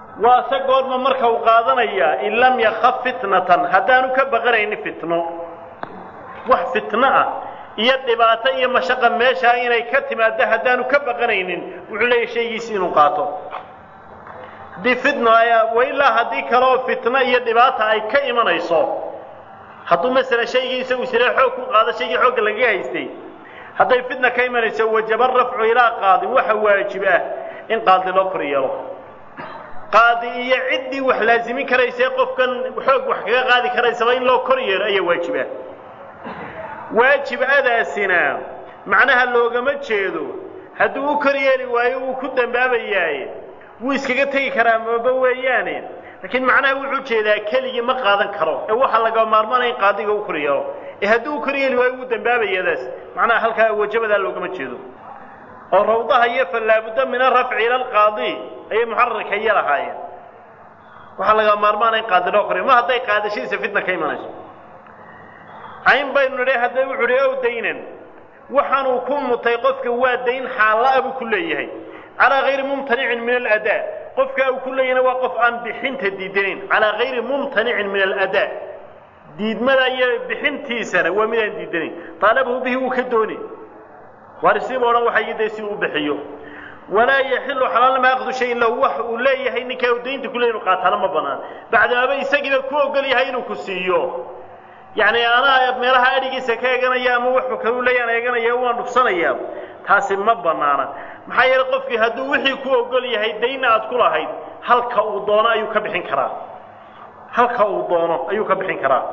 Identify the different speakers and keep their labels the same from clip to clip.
Speaker 1: waa se goorma marka uu qaadanayaa in lam yakaf fitnatan haddaanu ka baqanaynin fitno wax fitno ah iyo dhibaato iyo mashaqa meeshaa inay ka timaado haddaanu ka baqanaynin wuxuu leeyahy shaygiisi inuu qaato haddii fitno wa ilaa haddii kaleoo fitno iyo dhibaata ay ka imanayso hadduu masalan shaygii isagu siree xoog ku qaado shaygii xoogga lagaga haystay hadday fitna ka imanayso wajaba rafcu ilaa qaadin waxa waajib ah in qaadi loo kor yeelo qaadi iyo ciddii wax laazimin karaysee qofkan xoog wax kaga qaadi karaysaba in loo kor yeelo ayaa waajib ah waajib adaasina macnaha loogama jeedo hadduu u kor yeeli waayo wuu ku dambaabayaaye wuu iskaga tegi karaa maba weeyaane laakiin macnaha wuxuu jeedaa keligii ma qaadan karo ee waxaa laga maarmaanaya in qaadiga u kor yeelo ee hadduu u kor yeeli waayo wuu dambaabayadaas macnaha halkaa wajabadaa loogama jeedo oo rawdaha iyo fallaabudda min arafci ila alqaadi ayay muxararka iyo lahaayeen waxaa laga maarmaanaya in qaadi loo kor yeelo ma hadday qaadashadiisa fitna ka imanayso cayn baynu nidhi hadda wuxuu idhi ow daynan waxaanuu ku mutay qofka waa dayn xaalla-a buu ku leeyahay calaa hayri mumtanicin min aladaa qofka uu ku leeyahayna waa qof aan bixinta diidanayn calaa hayri mumtanicin min aladaa diidmada iyo bixintiisana waa mid aan diidanayn taalabahu bihi wuu ka dooni waarisiiba odhan waxay dee si uu bixiyo walaa yaxilu xalaalnama aqdu shayin lahu wax uu leeyahay ninkaa uu daynta ku leeyahy inu qaataana ma banaan bacdaaba isagiiba ku ogol yahay inuu ku siiyo yacni anaa meelaha adhigiisa ka eeganaya ama wuxuu kalu leeyaan eeganaya waan dhufsanayaa taasi ma bannaana maxaa yeelay qofkii hadduu wixii ku ogol yahay dayna aad ku lahayd halka uu doono ayuu ka bixin karaa halka uu doono ayuu ka bixin karaa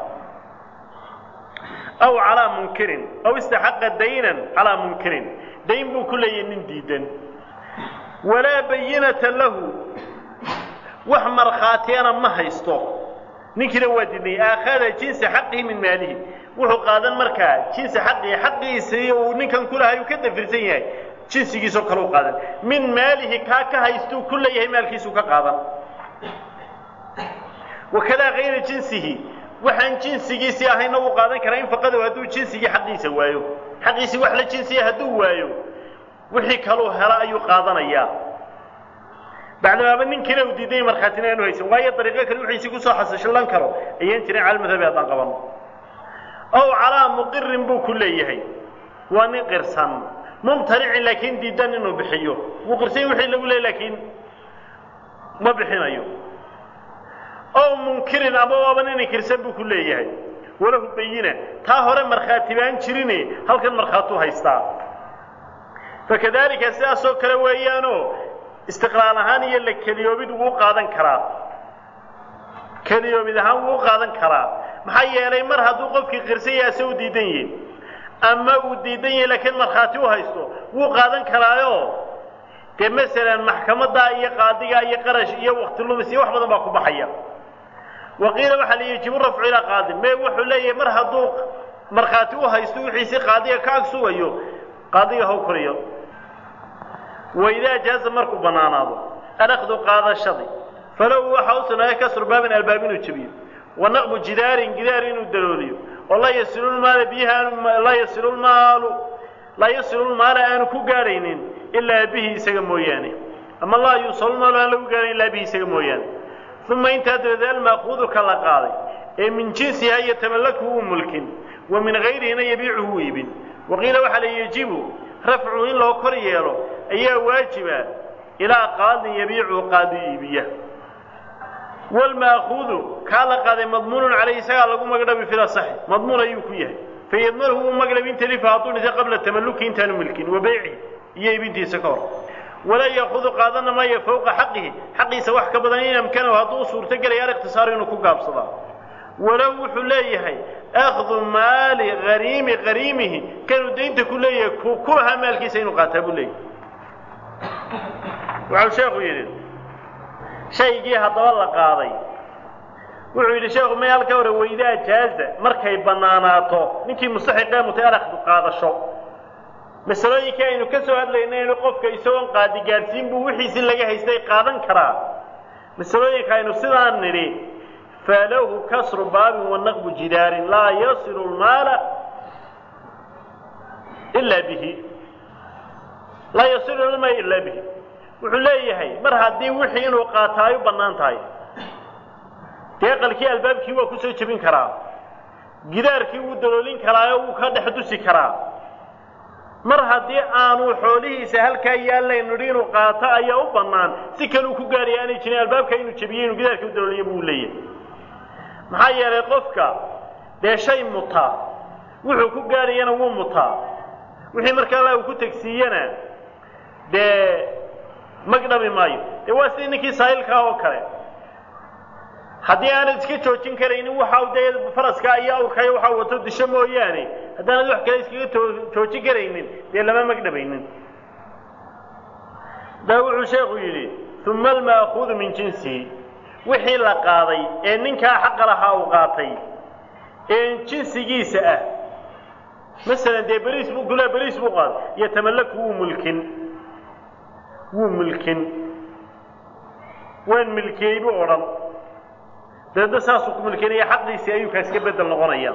Speaker 1: aw calaa munkirin aw istaxaqa daynan calaa munkirin dayn buu ku leeyahay nin diidan walaa bayinata lahu wax markhaatiyana ma haysto ninkiina waa diidnay aakhada jinsa xaqihi min maalihi wuxuu qaadan markaa jinsa xaqihi xaqiisii uu ninkan kulahay uu ka dafirsan yahay jinsigiisoo kale u qaadan min maalihi kaa ka haystuu ku leeyahay maalkiisuu ka qaadan wakadaa kayra jinsihi waxaan jinsigiisii ahayna uu qaadan karaa in faqadow hadduu jinsigii xaqiisa waayo xaqiisii wax la jinsiya hadduu waayo wixii kaluu hela ayuu qaadanayaa bacdamaaba ninkiina uu diiday markhaatina aanu haysan waayo dariiqo kale wixiisi kusoo xasashallan karo ayaan jirin cala madhabi haddaan qabanno ow calaa muqirin buu ku leeyahay waa nin qirsan mumtanicin laakiin diidan inuu bixiyo wuu qirsan wixii lagu leeyay laakiin ma bixinayo ow munkirin ama waaba nin inkirsan buu ku leeyahay walahu bayina taa hore markhaati baan jirine halkan markhaatuu haystaa fakadalika sidaasoo kale weeyaanoo istiqlaal ahaan iyo la keliyoobid wuu qaadan karaa keliyoobid ahaan wuu qaadan karaa maxaa yeelay mar hadduu qofkii qirsan yahay ase u diidan yihin ama uu diidan yahay laakiin markhaati u haysto wuu qaadan karaayo dee masalan maxkamaddaa iyo qaadigaa iyo qarash iyo wakti lumis iyo wax badan baa ku baxaya waqiila waxaa la yajibu rafcu ilaa qaadi me wuxuu leeyahay mar hadduu markhaati u haysto wixiisi qaadiga ka ag sugayo qaadiga haw koriyo waidaa jaaza markuu bannaanaado alakdu qaadashadii falow waxaa u sugnaaday kasru baabin albaab inuu jebiyo wa naqbu jidaarin gidaar inuu dalooliyo oo laa yasilu lmaala biyaha laa yasilu lmaalu laa yasilu lmaala aanu ku gaadhaynin ilaa bihi isaga mooyaane ama laa yuusalu lmaalu aan lagu gaadhayn ilaa bihi isaga mooyaane uma intaa dabadeed almaaquudu ka la qaaday ee min jinsiha iyo tamallaku uu mulkin wa min gayrihina yabiicuhu u iibin waqiila waxaa la yejibu rafcu in loo kor yeelo ayaa waajiba ilaa qaadin yabiicu qaadi iibiya wlmaakuudu kaa la qaaday madmuunun caleyh isagaa lagu magdhabi fil asaxi madmuun ayuu ku yahay fayadmanhu uu magdhabi in talifa hadduu dhintay qabla tamalluki intaanu milkin wa beycihi iyo iibintiisa ka hor walaa yaakudu qaadana maayo fowqa xaqihi xaqiisa wax ka badan in amkanahu hadduu u suurto gelaya aliqtisaaru inuu ku gaabsadaa walow wuxuu leeyahay akhdu maali hariimi hariimihi kanuu daynta ku leeyahay ku ku lahaa maalkiisa inuu qaataa buu leeyahay waxau sheekhu yidhi shaygii haddaba la qaaday wuxuu yidhi sheekhu may halka hore waydaa jaaza markay bannaanaato ninkii mustaxiqee mutay alakhdu qaadasho masalooyinkii aynu ka soo hadlaynay inu qofka isagoon qaadi gaadhsiin buu wixiisii laga haystay qaadan karaa masalooyinka aynu sidaan nidhi falahu kasru baabin wa naqbu jidaarin laa yasilu lmaala ilaa bihi laa yasilu lmaala ilaa bihi wuxuu leeyahay mar haddii wixii inuu qaato ay u bannaan tahay dee qalkii albaabkii waa kusoo jebin karaa gidaarkii wuu daloolin karaayo wuu ka dhex dusi karaa mar haddii aanu xoolihiisa halkaa yaallayn nidhi inuu qaato ayaa u bannaan si kaleu ku gaaraya aanay jirin albaabka inuu jebiyo inuu gidaarkii u dalooliyo buu leeyahay maxaa yeelay qofka dee shay mutaa wuxuu ku gaarayana wuu mutaa wixii markaa alla uu ku tegsiiyana dee magdhabi maayo dee waa sidii ninkii saa'ilkaa oo kale haddii aanad iska joojin karaynin waxa dee faraska iyo awrkaiyo waxa wato disho mooyaane haddaanad wax kale iskaga joojin karaynin dee lama magdhabaynin daa wuxuu sheekhu yidhi uma alma'kuudu min jinsihi wixii la qaaday ee ninkaa xaqa lahaa uu qaatay ee jinsigiisa ah masalan dee beriis buu gulaa beriis buu qaaday yatamallaku wuu mulkin wuu mulkin waan milkiyey buu odhan dabeedna saasuu ku milkinaya xaqiisii ayuu kaas ka bedel noqonaya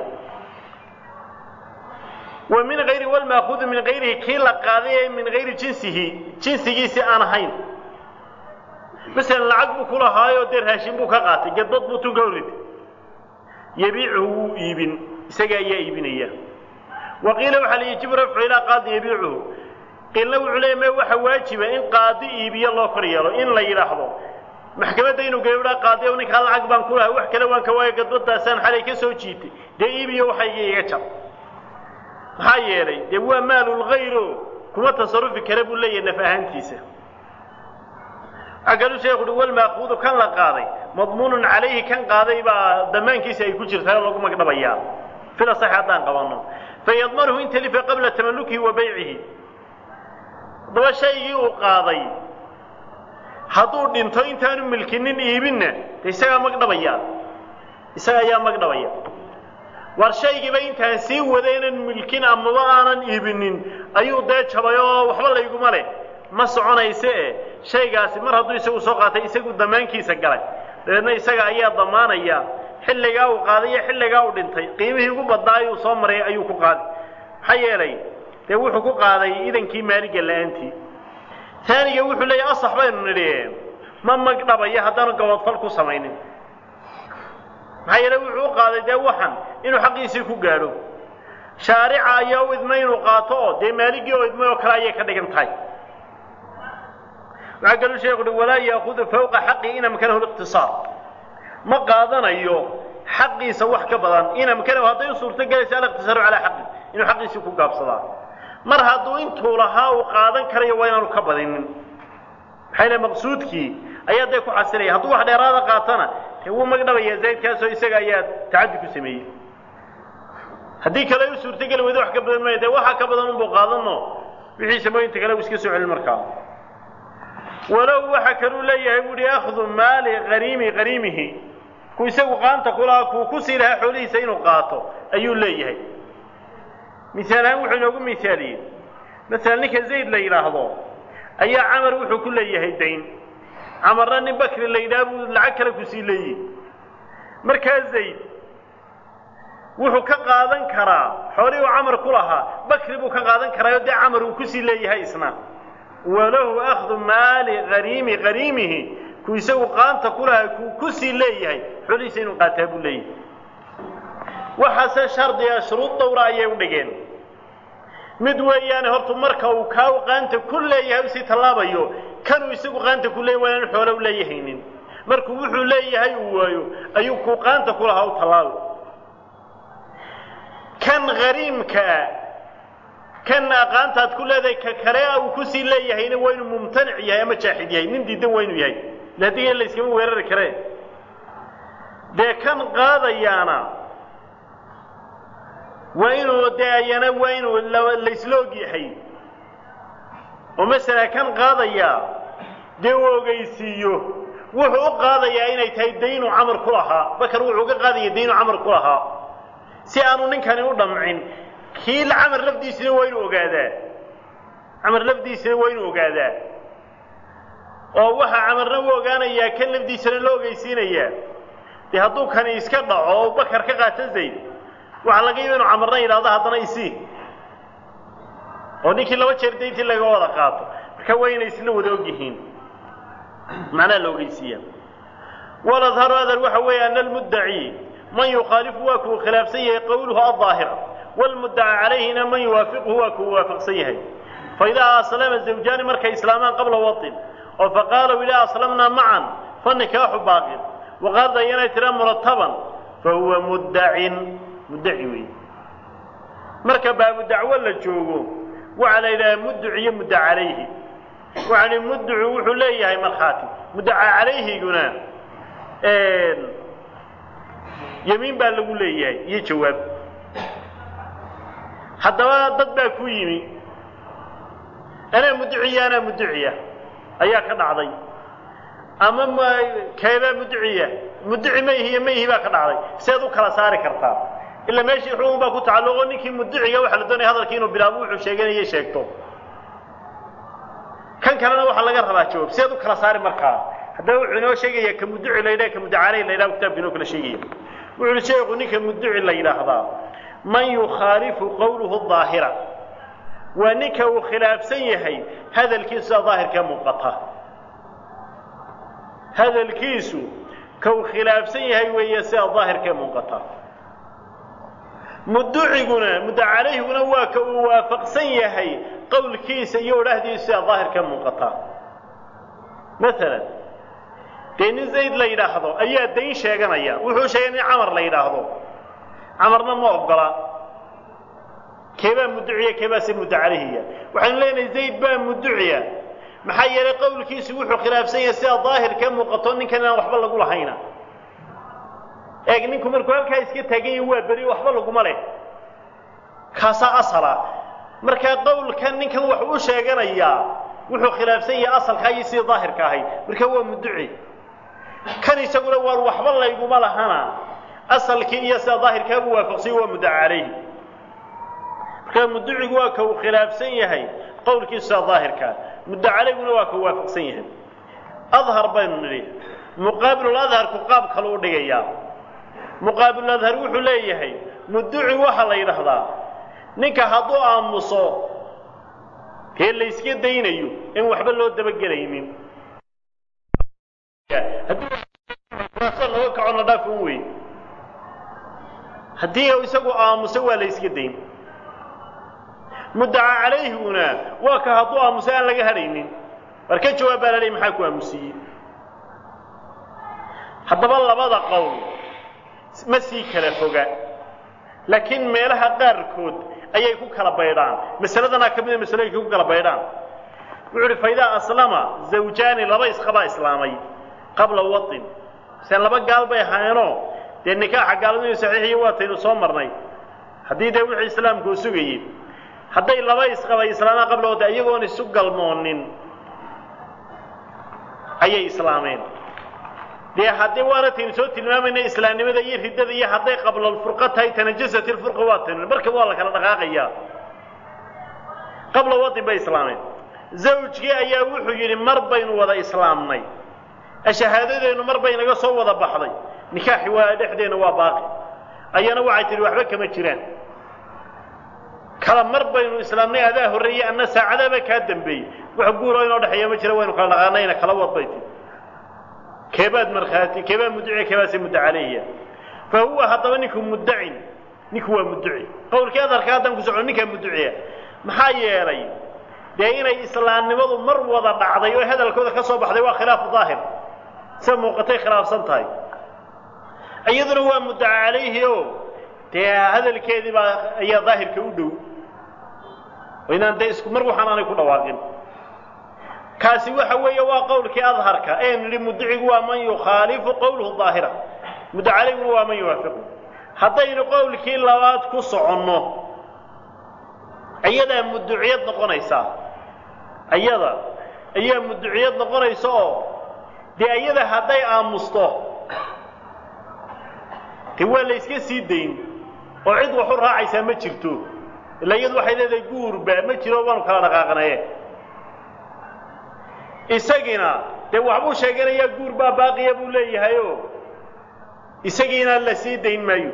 Speaker 1: wa min hayri walmaakuudu min hayrihi kii la qaaday ee min hayri jinsihi jinsigiisii aan ahayn masalan lacag buu ku lahaayoo dee raashin buu ka qaatay gadbad buu tun ka horrida yabiicuhu wuu iibin isaga ayaa iibinaya wa qiila waxaa la yajibu rafcu ilaa qaadi yabiicuhu qiilna wuxuu leeya me waxa waajiba in qaadi iibiyo loo kor yeelo in la yidhaahdo maxkamadda inuu gabadhaa qaadi o ninkaa lacag baan ku lahay wax kale waan ka waayo gadbadaasaan xalay ka soo jiitay dee iibiyo waxayga iga jar maxaa yeelay dee waa maalulgayro kuma tasarufi kara buu leeyahay naf ahaantiisa waxaa kaluu sheekhu uhi walmaakuudu kan la qaaday madmuunun calayhi kan qaaday baa damaankiisa ay ku jirtaa oo lagu magdhabayaa fila sax haddaan qabanno fayadmanuhu in talifa qabla tamallukihi wa baycihi haddaba shaygii uu qaaday hadduu dhinto intaanu milkinin iibinna de isagaa magdhabaya isaga ayaa magdhabaya war shaygiiba intaan sii wadaynan milkin amaba aanan iibinin ayuu dee jabay oo waxba layguma leh ma soconayse e shaygaasi mar hadduu isagu soo qaatay isagu damaankiisa galay dabeedna isaga ayaa damaanaya xilligaa uu qaaday iyo xilligaa uu dhintay qiimihii ugu badnaa ayuu soo maray ayuu ku qaaday maxaa yeelay dee wuxuu ku qaaday idankii maaliga la-aantii taaniga wuxuu leeyahy asax baynu nidhi ma magdhabayo haddaanu gabadfal ku samaynin maxaa yeele wuxuu u qaaday dee waxan inuu xaqiisii ku gaadho shaarica ayaa u idmay inuu qaato oo dee maaligii oo idmay oo kale ayay ka dhigan tahay waxaa kaluu sheekhu uhi walaa yaakudu fawqa xaqii in amkanahu liqtisaar ma qaadanayo xaqiisa wax ka badan in amkanahu hadday u suurto gelaysa aliqtisaaru calaa xaqi inuu xaqiisii ku gaabsadaa mar hadduu intuu lahaa uu qaadan karayo waa inaanu ka badinin maxaa yile maqsuudkii ayaa dee ku xasilaya hadduu wax dheeraada qaatana dee wuu magdhabaya zaydkaasoo isaga ayaa tacaddi ku sameeyey haddii kale u suurtogeli weydo wax ka badan maya dee waxa ka badan unbuu qaadano wixiisa mooyinta kale uu iska soo celin markaa walow waxa kaluu leeyahay buuhi akhdu maali hariimi hariimihi ku isagu qaanta kulahaa kuu ku sii lahaa xoolihiisa inuu qaato ayuu leeyahay misaal ahaan wuxuu inoogu misaaliyey masalan ninka zayd la yidhaahdo ayaa camar wuxuu ku leeyahay dayn camarna nin bakri la yidhaha buu lacag kale kusii leeyihi markaa zayd wuxuu ka qaadan karaa xoolihii uu camar ku lahaa bakri buu ka qaadan karaayo dee camar uu kusii leeyahay isna walahu akhdu maali hariimi hariimihi ku isagu qaanta ku lahaa kuu kusii leeyahay xoolihiisa inuu qaataa buu leeyahay waxaase shardiga shuruud dawra ayay u dhigeen mid weeyaane hortu marka uu kaa qaanta ku leeyahay usii tallaabayo kanuu isagu qaanta ku leeyahy waa inaan xoolo u leeyahaynin markuu wuxuu leeyahay uu waayo ayuu kuu qaanta ku lahaa u tallaabo kan hariimkaa kan aqaantaad ku leedahay ka kale uu kusii leeyahayna waa inuu mumtanic yahay ama jaaxid yahay nin diidan waa inuu yahay ila haddii la yskama weerari karee dee kan qaadayaana waa inuu dee ayana waa inuu laysla og yahay oo masala kan qaadayaa dee uu ogeysiiyo wuxuu u qaadayaa inay tahay daynu camar ku lahaa bakar wuxuu ka qaadaya daynu camar ku lahaa si aanu ninkani u dhamcin kii camar lafdiisina waa inuu ogaadaa camar lafdiisina waa inuu ogaadaa oo waxaa camarna u ogaanayaa kan lafdiisana loo ogeysiinayaa dee hadduu kani iska dhaco oo bakar ka qaato zayd waxaa laga yaba inu camarna yidhahdo haddana isii oo ninkii laba jeer dayntii laga wada qaato marka waa inay isla wada og yihiin macnaha la ogeysiiya waladharu adar waxa weeye ana almuddaci man yukhaalifu waa kuu khilaafsan yahay qowluhu aldaahira wlmuddaca calayhina man yuwaafiquhu waa kuu waafaqsan yahay faidaa aslama zawjaani markay islaamaan qabla waطin oo faqaalow ilaa aslamnaa macan fanikaaxu baaqin waqaarda inay tira murataban fahuwa muddacin muddaci weeye marka baabu dacwo la joogo waxaa la yidhaha mudduc iyo mudda calayhi waxaa hi mudducu wuxuu leeyahay markhaati muddaca calayhiguna yemiin baa lagu leeyahay iyo jawaab haddaba dad baa ku yimi anaa mudduciya anaa mudduciya ayaa ka dhacday ama m keebaa mudduciya mudduci mayhi iyo mayhi baa ka dhacday seed u kala saari kartaa ilaa meeshii xugun baa ku tacalluqo ninkii mudduciga waxaa la doonaya hadalkii inuu bilaabo wuxuu sheeganaya sheegto kan kalena waxaa laga rabaa jawaab seed u kala saari markaa haddaba wuxuu inoo sheegaya ka mudduci la yidhaha ka muddacaley la yidhaha kitabka inoo kala sheegaya wuxu uhi sheekhu ninka mudduci la yidhaahdaa man yukhaalifu qowluhu daahira waa ninka uu khilaafsan yahay hadalkiisu sida daahirkee muuqata hadalkiisu ka uu khilaafsan yahay weeye sida daahirkee muuqata mudduciguna mudda calayhiguna waa ka uu waafaqsan yahay qowlkiisa iyo odhahdiisu sida daahirkee muuqata maalan dee nin zayd la yidhaahdo ayaa dayn sheeganaya wuxuu sheegay nin camar la yidhaahdo camarna ma ogola keebaa mudduciya keebaase mudda calayhiya waxaynu leenahay zayd baa mudduciya maxaa yeelay qowlkiisu wuxuu khilaafsan yahay sida daahirkee muuqato ninkan inaan waxba lagu lahayna eeg ninku markuu halkaa iska taagan yahi waa beri waxba laguma leh kaasaa asala markaa qowlkan ninkan wax u sheeganayaa wuxuu khilaafsan yahay asalkaa iyo sidii daahirka ahayd marka waa mudduci kan isaguna waar waxba layguma lahana asalkii iyo sida daahirkaabu waafaqsanya waa muddaca calayhi markaa mudducigu waa ka uu khilaafsan yahay qowlkiisu sida daahirkaa mudda calayguna waa ka uu waafaqsan yahay adhar baynu nidhi muqaabiluladharku qaab kalu u dhigayaa muqaabiluladhar wuxuu leeyahay mudduci waxaa la yidhaahdaa ninka hadduu aamuso dee layska daynayo in waxba loo dabagelaynin looga kacona dhaafun wey haddii isagu aamuso waa la yska dayn muddaca calayhiguna waa ka hadduu aamuso aan laga hadhaynin war ka jawaab baa la leey maxaa ku aamusiiyey haddaba labada qowl ma sii kala foga laakiin meelaha qaarkood ayay ku kala baydhaan masaladanaa ka mida masalooyinka ku kala baydhaan wuxu uhi faidaa aslama zawjaani laba isqabaa islaamay qabla waطin sen laba gaal bay ahaayeenoo dee nikaaxa gaaladu inu saxiixiyo waataynu soo marnay haddii dee wixii islaamku u sugayey hadday laba isqabay islaamaan qabla waطin iyagoon isu galmoonin ayay islaameen dee haddii waana taynu soo tilmaamayna islaamnimada iyo riddada iyo hadday qablalfurqa tahay tanajasat ilfurqa waa taynu markaba waa la kala dhaqaaqayaa qabla waطin bay islaameen zawjkii ayaa wuxuu yidhi mar baynu wada islaamnay shahaadadeennu mar bay naga soo wada baxday nikaaxi waa dhexdeenna waa baaqi ayana waxay tidhi waxba kama jiraan kala mar baynu islaamnay adaa horreeyey anna saacadaaba kaa dambeeyey wax guuroo inoo dhexeeya ma jira waynu kala dhaqaanayna kala wad bay tihi keebaad markhaati keebaa mudduciya keebaase mudda calayhiya fa huwa haddaba ninku muddacin ninku waa mudduci qowlkii adarka haddaan ku socno ninkaa mudduciya maxaa yeelay dee inay islaamnimadu mar wada dhacday oo hadalkooda ka soo baxday waa khilaafu daahir sida muuqatay khilaafsan tahay iyaduna waa muddaca calayhi oo dee hadalkeedii baa ayaa daahirka u dhow oo inaan dee isku mar waxaan aanay ku dhawaaqin kaasi waxa weeye waa qowlkii adharka ee nidhi mudducigu waa man yukhaalifu qowluhu daahira mudda calayguna waa man yuwaafiqu haddaynu qowlkii labaad ku soconno iyadaa mudduciyad noqonaysaa iyada ayaa mudduciyad noqonaysa oo dee iyada hadday aamusto dee waa la yska sii dayn oo cid wax u raacaysaa ma jirto illa iyadu waxay leedahay guurba ma jiro waanu kala dhaqaaqnaye isagiina dee waxbuu sheeganayaa guur baa baaqiya buu leeyahay oo isagiina la sii dayn maayo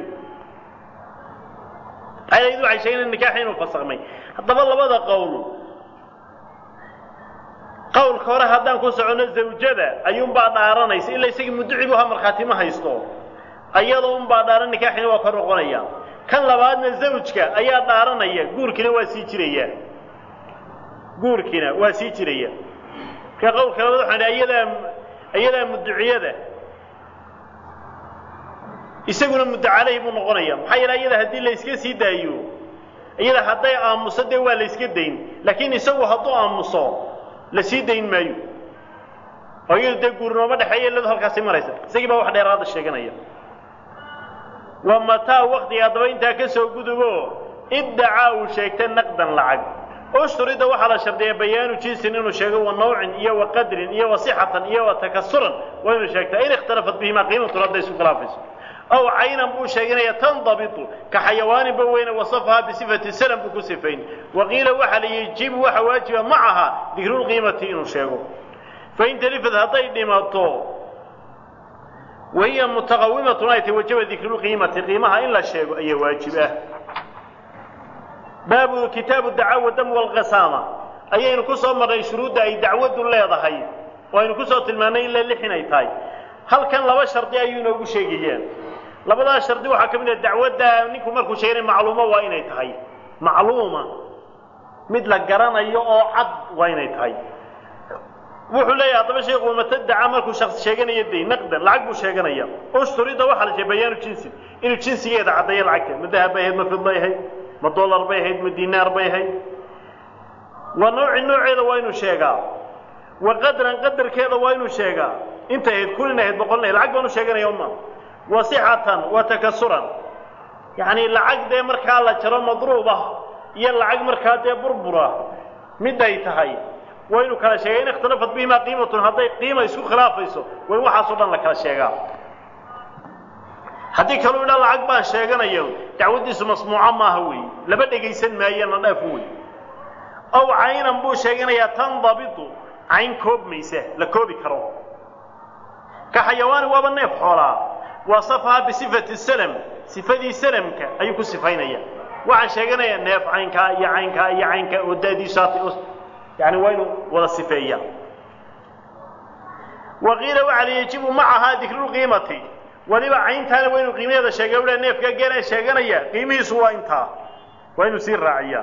Speaker 1: ayadu waxay sheegeen nikaaxi inuu fasakmay haddaba labada qowl qowlka hore haddaan ku soconno zawjada ayuunbaa dhaaranaysa ilaa isagii mudducibu ha markhaati ma haysto ayadoo unbaa dhaaran nikaaxina waa ka noqonaya kan labaadna zawjka ayaa dhaaranaya guurkiina waa sii jiraya guurkiina waa sii jiraya marka qowlka labaad waxaan dhahay iyadaa iyadaa mudduciyada isaguna muddo caleyhi buu noqonaya maxaa yeele iyada haddii la iska sii daayo iyada hadday aamuso dee waa la iska dayn laakiin isagu hadduu aamuso la sii dayn maayo oo iyadu dee guurnooma dhexeeya iladu halkaasi maraysa isagii baa wax dheeraada sheeganaya wa mataa waktiga haddaba intaa ka soo gudubo iddacaa uu sheegtay naqdan lacag ushturida waxaa la shardiya bayaanu jinsin inuu sheego wa nawcin iyo wa qadrin iyo wa sixatan iyo wa takasuran waa inuu sheegtaa in ikhtalafat bihimaa qiimatun hadday isu khilaafayso aw caynan buu sheeganaya tandabitu ka xayawaaninba weyne wasafahaa bisifati salam buu ku sifayn waqiila waxaa la yajibu waxa waajiba macaha dikrulqiimati inuu sheego fain talifad hadday dhimato wahiya mutaqawimatun ay tahy wajaba dikrulqiimati qiimaha in la sheego ayaa waajib ah baabu kitaabu dacawa dam walqasaama ayaynu ku soo marnay shuruudda ay dacwaddu leedahay oo aynu kusoo tilmaannay ilaa lix inay tahay halkan laba shardi ayuu inoogu sheegayaan labadaas shardi waxaa ka mid ah dacwadda ninku markuu sheeganay macluumo waa inay tahay macluuma mid la garanayo oo cad waa inay tahay wuxuu leeyahay haddaba sheekhu matadaca markuu shaksi sheeganayo day naqdan lacag buu sheeganaya ushturida waxaa la sheegay bayaanu jinsi inuu jinsigeeda caddeeyo lacagta ma dahab bay ahayd ma fid bay ahayd ma dollar bay ahayd ma dinaar bay ahayd wa nawci nooceeda waa inuu sheegaa wa qadran qadarkeeda waa inuu sheegaa intay ahayd kulin ahayd boqolin ahayd lacag baan u sheeganaya uma wa sixatan wa takasuran yacni lacag dee markaa la jaro madruub ah iyo lacag markaa dee burbura mid ay tahay waa inuu kala sheega in ikhtalafat bihimaa qiimatun hadday qiima isku khilaafayso waa in waxaasoo dhan la kala sheegaa haddii kaluu idhaa lacag baan sheeganayo dacwaddiisu masmuuco maaha weeye laba dhegaysan maayana dhaaf wey ow caynan buu sheeganayaa tandabitu cayn koobmaysa la koobi karo ka xayawaani waaba neef xoolaa wasafaha bisifati salam sifadii salamka ayuu ku sifaynaya waxaan sheeganayaa neef caynkaa iyo caynkaa iyo caynkaa oo daadiisu hatay yani waa inuu wada sifeeya wa qiila waxaa la yajibu macahaa dikrulqiimati weliba cayntaana waa inuu qiimaheeda sheega ula neefka geelaan sheeganaya qiimihiisu waa intaa waa inuu sii raaciyaa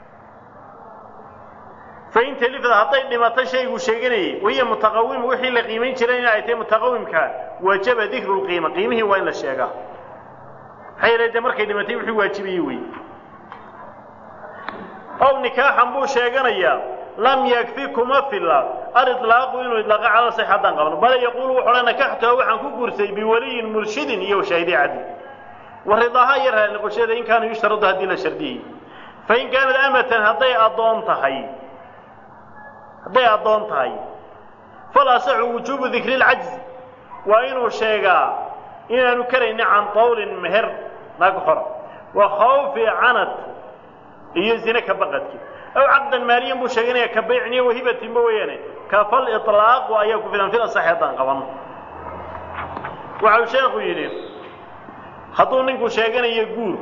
Speaker 1: fain talifad hadday dhimato shayguu sheeganayay wahiya mutaqawima wixii la qiimayn jiray in ay tahay mutaqawimka wajaba dikru lqiima qiimihii waa in la sheegaa maxaa yeele dee markay dhimatay wixii waajibayey wey ow nikaaxan buu sheeganayaa lam yakfi kuma filla aliطlaaqu inuu idlaaqa cala sax haddaan qabno bale yaquulu wuxu odhan nakaxtuha waxaan ku guursay biwaliyin murshidin iyo shaahidi cadli wa ridaaha iyo raali noqoshada in kaana yushtaradu haddii la shardiyey fain kaanad amatan hadday addoon tahay hadday addoon tahay fal asaxu wujuubu dikri lcajzi waa inuu sheegaa inaanu karayni can tawlin meher naag xora wa khawfi canad iyo zine ka baqadki aw caqdan maaliyan buu sheeganaya ka baycin iyo wahibatinba weeyaane ka fal iطlaaqu ayaa ku filan fil asaxi haddaan qaban waxa uu sheekhu yidhi hadduu ninku sheeganayo guur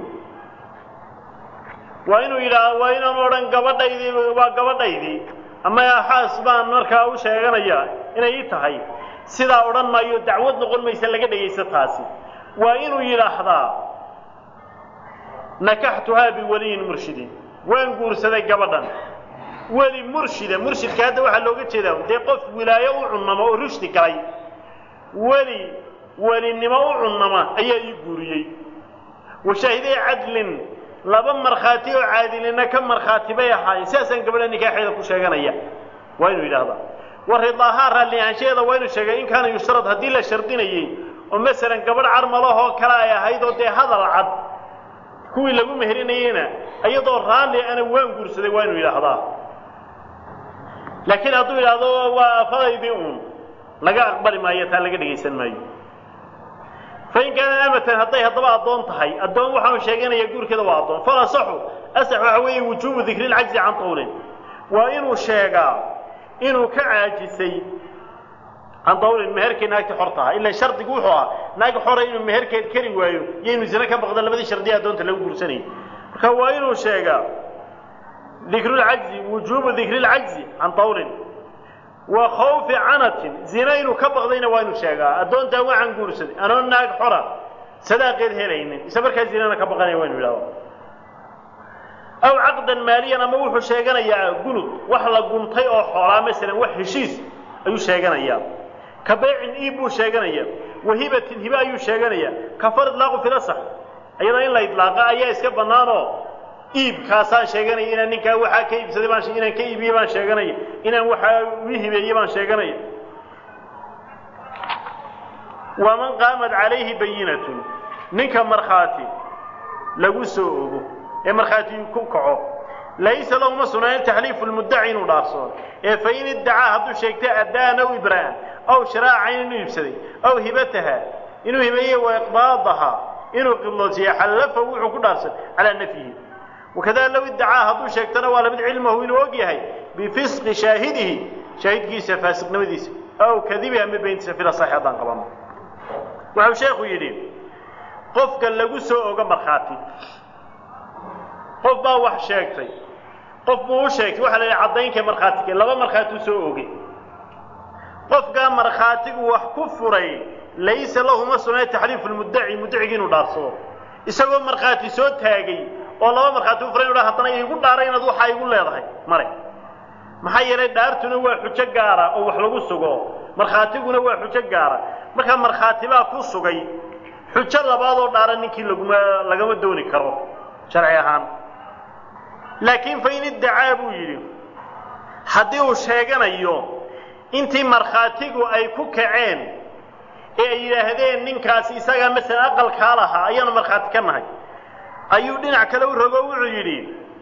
Speaker 1: waa inuu yidhaah waa inaanu odhan gabadhaydii waa gabadhaydii ama xaas baan markaa u sheeganaya inay ii tahay sidaa odhan maayo dacwad noqon maysa laga dhegaysto taasi waa inuu yidhaahdaa nakaxtuhaa biwaliyin murshidin waan guursaday gabadhan weli murshida murshidka hadda waxaa looga jeedaa dee qof wilaayo u cunnama oo rushdi galay weli welinimo u cunnama ayaa ii guuriyey washaahiday cadlin laba markhaati oo caadilina ka markhaati bay ahaayeen sidaasaan gabadha nikaaxeeda ku sheeganaya waa inuu yidhaahdaa wa ridaahaa raalli ahaanshaheeda waa inuu sheegay in kaana yushtarad haddii la shardinayey oo masalan gabadh carmalahoo kale ay ahayd oo dee hadal cad kuwii lagu meherinayeyna iyadoo raalli ana waan guursaday waa inuu yidhaahdaa laakiin hadduu yidhaahdo waa afadaydii uun laga aqbali maayo taa laga dhegaysan maayo fain kaanat amatan hadday haddaba addoon tahay addoon waxaanu sheeganaya guurkeeda waa addoon fal asaxu asax waxa weeye wujuubu dikri lcajzi can tawlin waa inuu sheegaa inuu ka caajisay can tawlin meherkii naagtii xor taha ila shardigu wuxuu ahaa naag xora inuu meherkeed keri waayo iyo inuu zine ka baqdo labadii shardiya addoonta lagu guursanayay marka waa inuu sheegaa dikru lcajzi wujuubu dikri lcajzi can tawlin wa khawfi canatin zina inuu ka baqdayna waa inuu sheegaa addoontaa waxaan guursaday anoo naag xora sadaaqeed helaynin isla markaa zinana ka baqanaya waa inu yidhahdo aw caqdan maaliyan ama wuxuu sheeganayaa gunud wax la guntay oo xoolaa masalan wax heshiis ayuu sheeganayaa ka baycin iib buu sheeganayaa wahibatin hibe ayuu sheeganayaa kafar idlaaqu filasax iyadoo in la idlaaqa ayaa iska bannaanoo iibkaasaan sheeganaya inaan ninkaa waxaa ka iibsaday baan inaan ka iibiye baan sheeganaya inaan waxaa ii hibeeye baan sheeganaya waman qaamat calayhi bayinatun ninka markhaati lagu soo ogo ee markhaati ku kaco laysa lahu ma sugnaanin taxliifu lmuddaci inuu dhaafsoono ee fa in iddacaa hadduu sheegtay addaan aw ibraa'an aw shiraacan inuu iibsaday aw hibataha inuu hibeeye wa iqbaadaha inuu qibloodsiiye xallafahu wuxuu ku dhaafsan calaa nafyihi wakada low iddacaa hadduu sheegtana waa lamid cilmahu inuu og yahay bifisqi shaahidihi shaahidkiisa faasiqnimadiisa aw kadibi ama beyntiisa fila saxi haddaan qabano wuxuu sheekhu yidhi qofka lagu soo ogo markhaati qof baa wax sheegtay qof buu u sheegtay waxaa la yidhi caddaynka markhaatika laba markhaati u soo ogay qofkaa markhaatigu wax ku furay laysa lahu ma sugnay taxliifu lmuddaci muddacigi inuu dhaarsado isagoo markhaati soo taagay oo laba markhaati u furay inu dha haddana iigu dhaaray inaad waxaa igu leedahay mare maxaa yeelay dhaartuna waa xujo gaara oo wax lagu sugo markhaatiguna waa xujo gaara markaa markhaati baa ku sugay xujo labaadoo dhaara ninkii laguma lagama dooni karo sharci ahaan laakiin fa in iddacaa buu yidhi haddii uu sheeganayo intii markhaatigu ay ku kaceen ee ay yidhaahdeen ninkaasi isagaa masalan aqalkaa lahaa ayaanu markhaati ka nahay ayuu dhinac kale u rogo wuxuu yidhi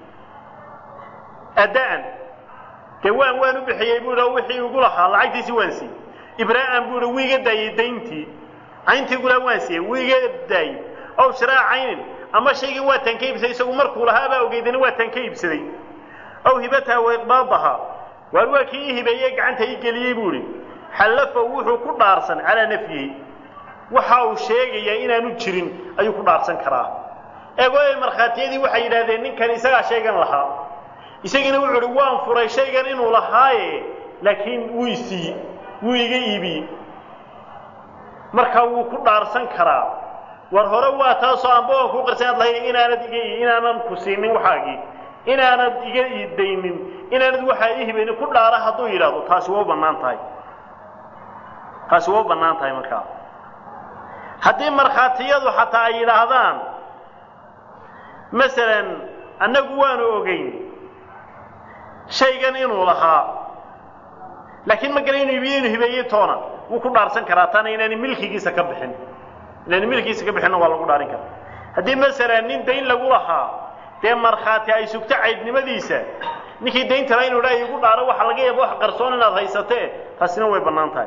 Speaker 1: adda'an dee waan waan u bixiyey buu yidhi oo wixii igu lahaa lacagtiisii waan siiyey ibraa'an buu yidhi wuu iga daayey dayntii cayntii gulaa waan siiyey wuu iga daayey ow shiraa caynin ama shaygii waataan ka iibsaday isagu markuu lahaa baa ogeydana waataan ka iibsaday aw hibataha wa iqbaadaha waar waa kii ii hibeeyey gacanta ii geliyey buu idhi xallafahu wuxuu ku dhaarsan calaa nafyihi waxa uu sheegayaa inaanu jirin ayuu ku dhaarsan karaa eegooy markhaatiyadii waxay yidhahdeen ninkan isagaa shaygan lahaa isagiina wuxuu uhi waan furay shaygan inuu lahaaye laakiin wuu isiiye wuu iga iibiyey marka wuu ku dhaarsan karaa war hore waa taasoo amba waan kuu qarsan ad lahayn inaanad iga inaanan ku siinin waxaagii inaanad iga iidaynin inaanad waxaa ii hibaynin ku dhaara hadduu yidhaahdo taasi waa u bannaan tahay taasi waa u bannaan tahay markaa haddii markhaatiyadu xataa ay yidhaahdaan masalan annagu waanu ogeyn shaygan inuu lahaa laakiin ma gara inuu iibiye inuu hibeeyey toona wuu ku dhaarsan karaa taana inaani milkigiisa ka bixin inaani milkigiisa ka bixinna waa lagu dhaarin karaa haddii masalan nin dayn lagu lahaa dee markhaati ay sugto caydnimadiisa ninkii daynta laha inu dhaa igu dhaaro waxa laga yaaba wax qarsoon inaad haysatee taasina way bannaan tahay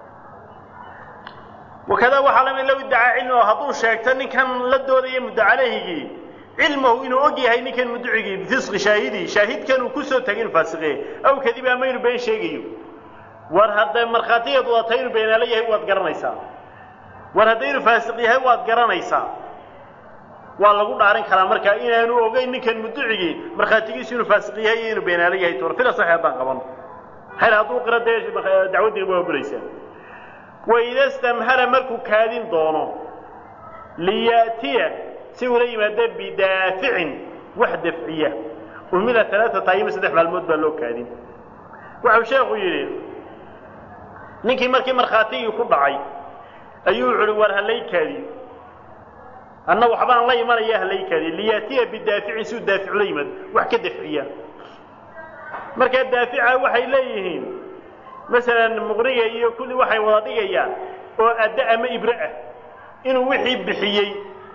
Speaker 1: wakadaa waxaa lamid low iddacaa cilmigo hadduu sheegto ninkan la doodaya muddo caleyhigii cilmahu inuu og yahay ninkan mudducigii bifisqi shaahidii shaahidkan uu kusoo tagay inu faasiqeeye aw kadiba ama inu been sheegayo war hadday markhaatigeed wadata inuu beenaalo yahay waad garanaysaa war hadday inuu faasiq yahay waad garanaysaa waa lagu dhaarin karaa markaa inaanu ogeyn ninkan mudducigii markhaatigiisu inuu faasiq yahay iyo inuu beenaalo yahay toona fila saxi haddaan qabano hayr hadduu qira dee dacwaddiina waa bulaysaa waida stamhala markuu kaadin doono liya'tiya si ula yimaada bidaaficin wax dafciya umila alaaata ayima saddex maalmood baa loo kaadin waxau sheekhu yidhi ninkii markii markhaatigii ku dhacay ayuu wuxu uhi war halay kaadiyo anna waxbaan la imanaya halay kaadiyo liya'tiya bidaaficin si uu daafic ula yimaado wax ka dafciya markaa daafica waxay leeyihiin masalan muqriga iyo kulli waxay wada dhigayaan oo adda ama ibre ah inuu wixii bixiyey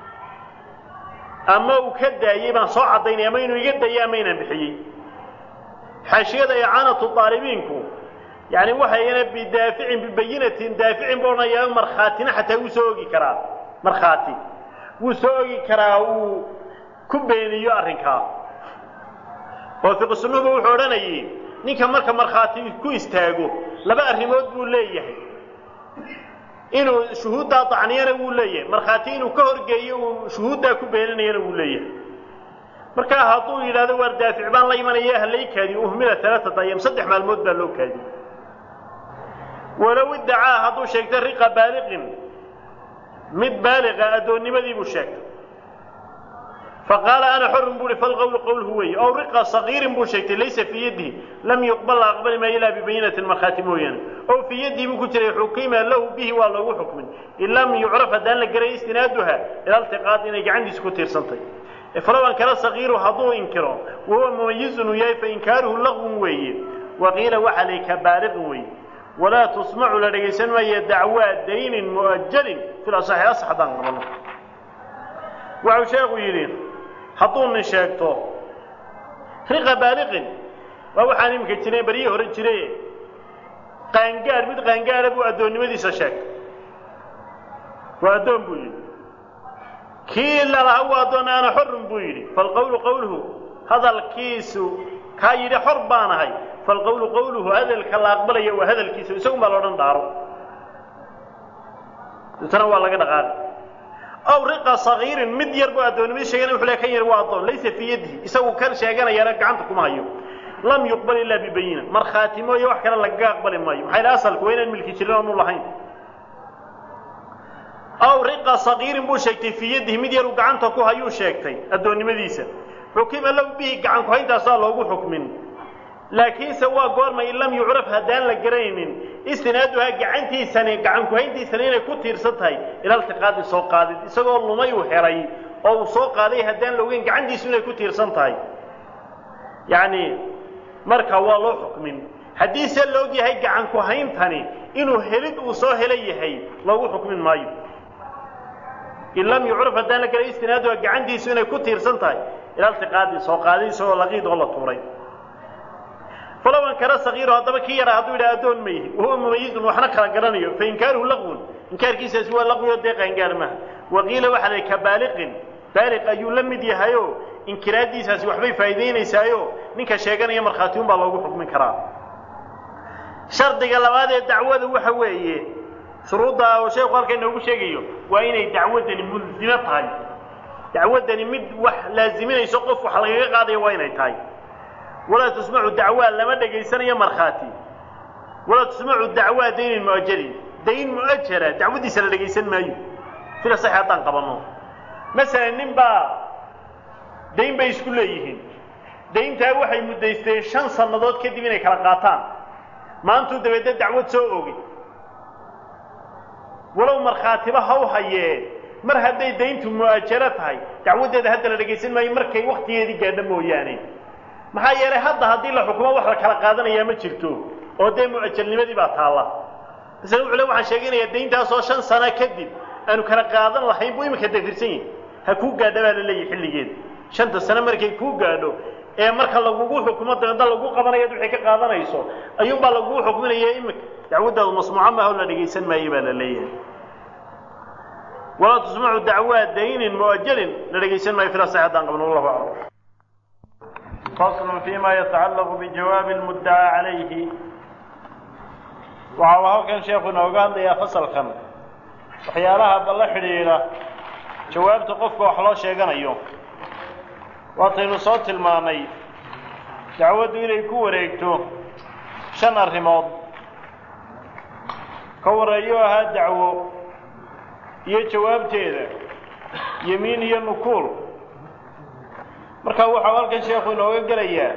Speaker 1: ama uu ka daayey baan soo caddaynaya ama inuu iga dayay ama inaan bixiyey xaashiyada icaanatu daalibiinku yani waxayna bidaaficin bibayinatin daaficin ba odhanayaa markhaatina xataa wuu soo ogi karaa markhaati wuu soo ogi karaa uu ku beeniyo arrinkaa oo fiqisunuba wuxuu odhanayay ninka marka markhaati ku istaago laba arrimood buu leeyahay inuu shuhuuddaa dacniyana wuu leeyahay markhaati inuu ka horgeeyo uu shuhuuddaa ku beeninayana wuu leeyahay markaa hadduu yidhahdo waar daafic baan la imanaya halay kaadiyo uhmila alaaata ayam saddex maalmood baa loo kaadiye walow iddacaa hadduu sheegtay riqa baaliqin mid baaliqa addoonnimadii buu sheegtay faqaala ana xorun buu uhi falqowlu qowlhu weeye ow riqa sagiirin buu sheegtay laysa fii yadihi lam yuqbal la aqbali maayo ilaa bibayinatin markhaati mooyaane ow fii yadihi buu ku jiray xukima lahu bihi waa loogu xukmin in lam yucraf haddaan la garay istinaaduha ila iltiqaad inay gacantiisa ku tiirsantay falow ankara sagiiru hadduu inkiro wahuwa mumayizun uu yahay fainkaaruhu laqwun weeye waqiila waxa lay ka baaliqin weeye walaa tusmacu la dhegaysan maayo dacwaa daynin mu'ajalin fil asaxi asax haddaan qabano waxau sheekhu yidhi hadduu nin sheegto riqa baaliqin waa waxaan iminka jiray baryihii hore jiray qaangaar mid qaangaara buu addoonnimadiisa sheegtay waa addoon buu yidhi kii lalaha u addoon ana xorun buu yidhi falqowlu qowluhu hadalkiisu kaa yidhi xor baanahay falqowlu qowluhu hadalka la aqbalaya waa hadalkiisa isagun baa loodhan dhaaro deetana waa laga dhaqaaqi aw riqa sagiirin mid yar buu addoonnimadi sheegana wuxuu le kan yar waa addoon laysa fii yadihi isagu kan sheeganayana gacanta kuma hayo lam yuqbal ilaa bibayina markhaati mooye wax kale lagaga aqbali maayo maxaa yidhi asalku waa inaan milki jirin oonu lahayn aw riqa sagiirin buu sheegtay fii yadihi mid yaruu gacanta ku hayuu sheegtay addoonnimadiisa xukima lahu bihi gacan ku-hayntaasaa loogu xukmin laakiinse waa goormay in lam yucraf haddaan la garanaynin istinaaduhaa gacantiisani gacan ku-hayntiisani inay ku tiirsan tahay ila iltiqaadi soo qaadid isagoo lumay uu helay oo uu soo qaaday haddaan la ogeyn gacantiisu inay ku tiirsan tahay yacni marka waa loo xukmin haddiise la og yahay gacan ku-hayntani inuu helid uu soo hela yahay loogu xukmin maayo in lam yucraf haddaan la garay istinaaduha gacantiisu inay ku tiirsan tahay ila iltiqaadi soo qaadid isagoo laqiid oo la tuuray falow ankara sagiiro haddaba kii yaraa hadduu yidhaha addoon ma yihi wahuwa mumayizun waxna kala garanayo fa inkaaruhu laqwun inkaarkiisaasi waa laqwi oo dee qaangaar maha waqiila waxaa la ka baaliqin baaliq ayuu la mid yahayo inkiraaddiisaasi waxbay faa'iidaynaysaayo ninka sheeganaya markhaatiyun baa loogu xukmin karaa shardiga labaad ee dacwada waxa weeye shuruudda oo sheekhu halka inoogu sheegayo waa inay dacwaddani mulsimo tahay dacwaddani mid wax laaziminayso qof wax lagaga qaadayo waa inay tahay walaa tusmacu dacwaa lama dhegaysanayo markhaati walaa tusmacu dacwaa daynin mu'ajalin dayn mu'ajala dacwaddiisa la dhegaysan maayo sida sax haddaan qabanno masalan nin baa dayn bay isku leeyihiin dayntaa waxay muddaysteen shan sannadood kadib inay kala qaataan maantuu dabeedna dacwad soo ogay walow markhaatiba haw hayee mar hadday dayntu mu'ajalo tahay dacwaddeeda hadda la dhegaysan maayo markay waktigeedii gaadho mooyaane maxaa yeelay hadda haddii la xukumo wax la kala qaadanayaa ma jirto oo dee mu'ajalnimadii baa taalla masale wuxuu le waxaan sheeganayaa dayntaasoo shan sano kadib aanu kala qaadan lahayn buu iminka dafirsan yahi ha kuu gaadha baa la leeyahy xilligeeda shanta sano markay kuu gaadho ee marka lagugu xukumo dabeedna lagu qabanaya wixii ka qaadanayso ayuunbaa lagugu xukminaya iminka dacwaddaadu masmuuca maaha oo la dhegaysan maayo baa la leeyahay walaa tusmacu dacwaa daynin mu'ajalin la dhegaysan maayo fila sax haddaan qabno wallahu aclam فصل فيما يتعلق بجواب المدعى عليه waxa uu halkan sheekhu inooga hadlayaa fasalkan waxyaalaha balla xidhiidha jawaabta qofka wax loo sheeganayo waataynu soo tilmaannay dacwaddu inay ku wareegto shan arrimood ka warreeyo ahaa dacwo iyo jawaabteeda yemiin iyo nukuul marka waxau halkan sheekhu inooga gelayaa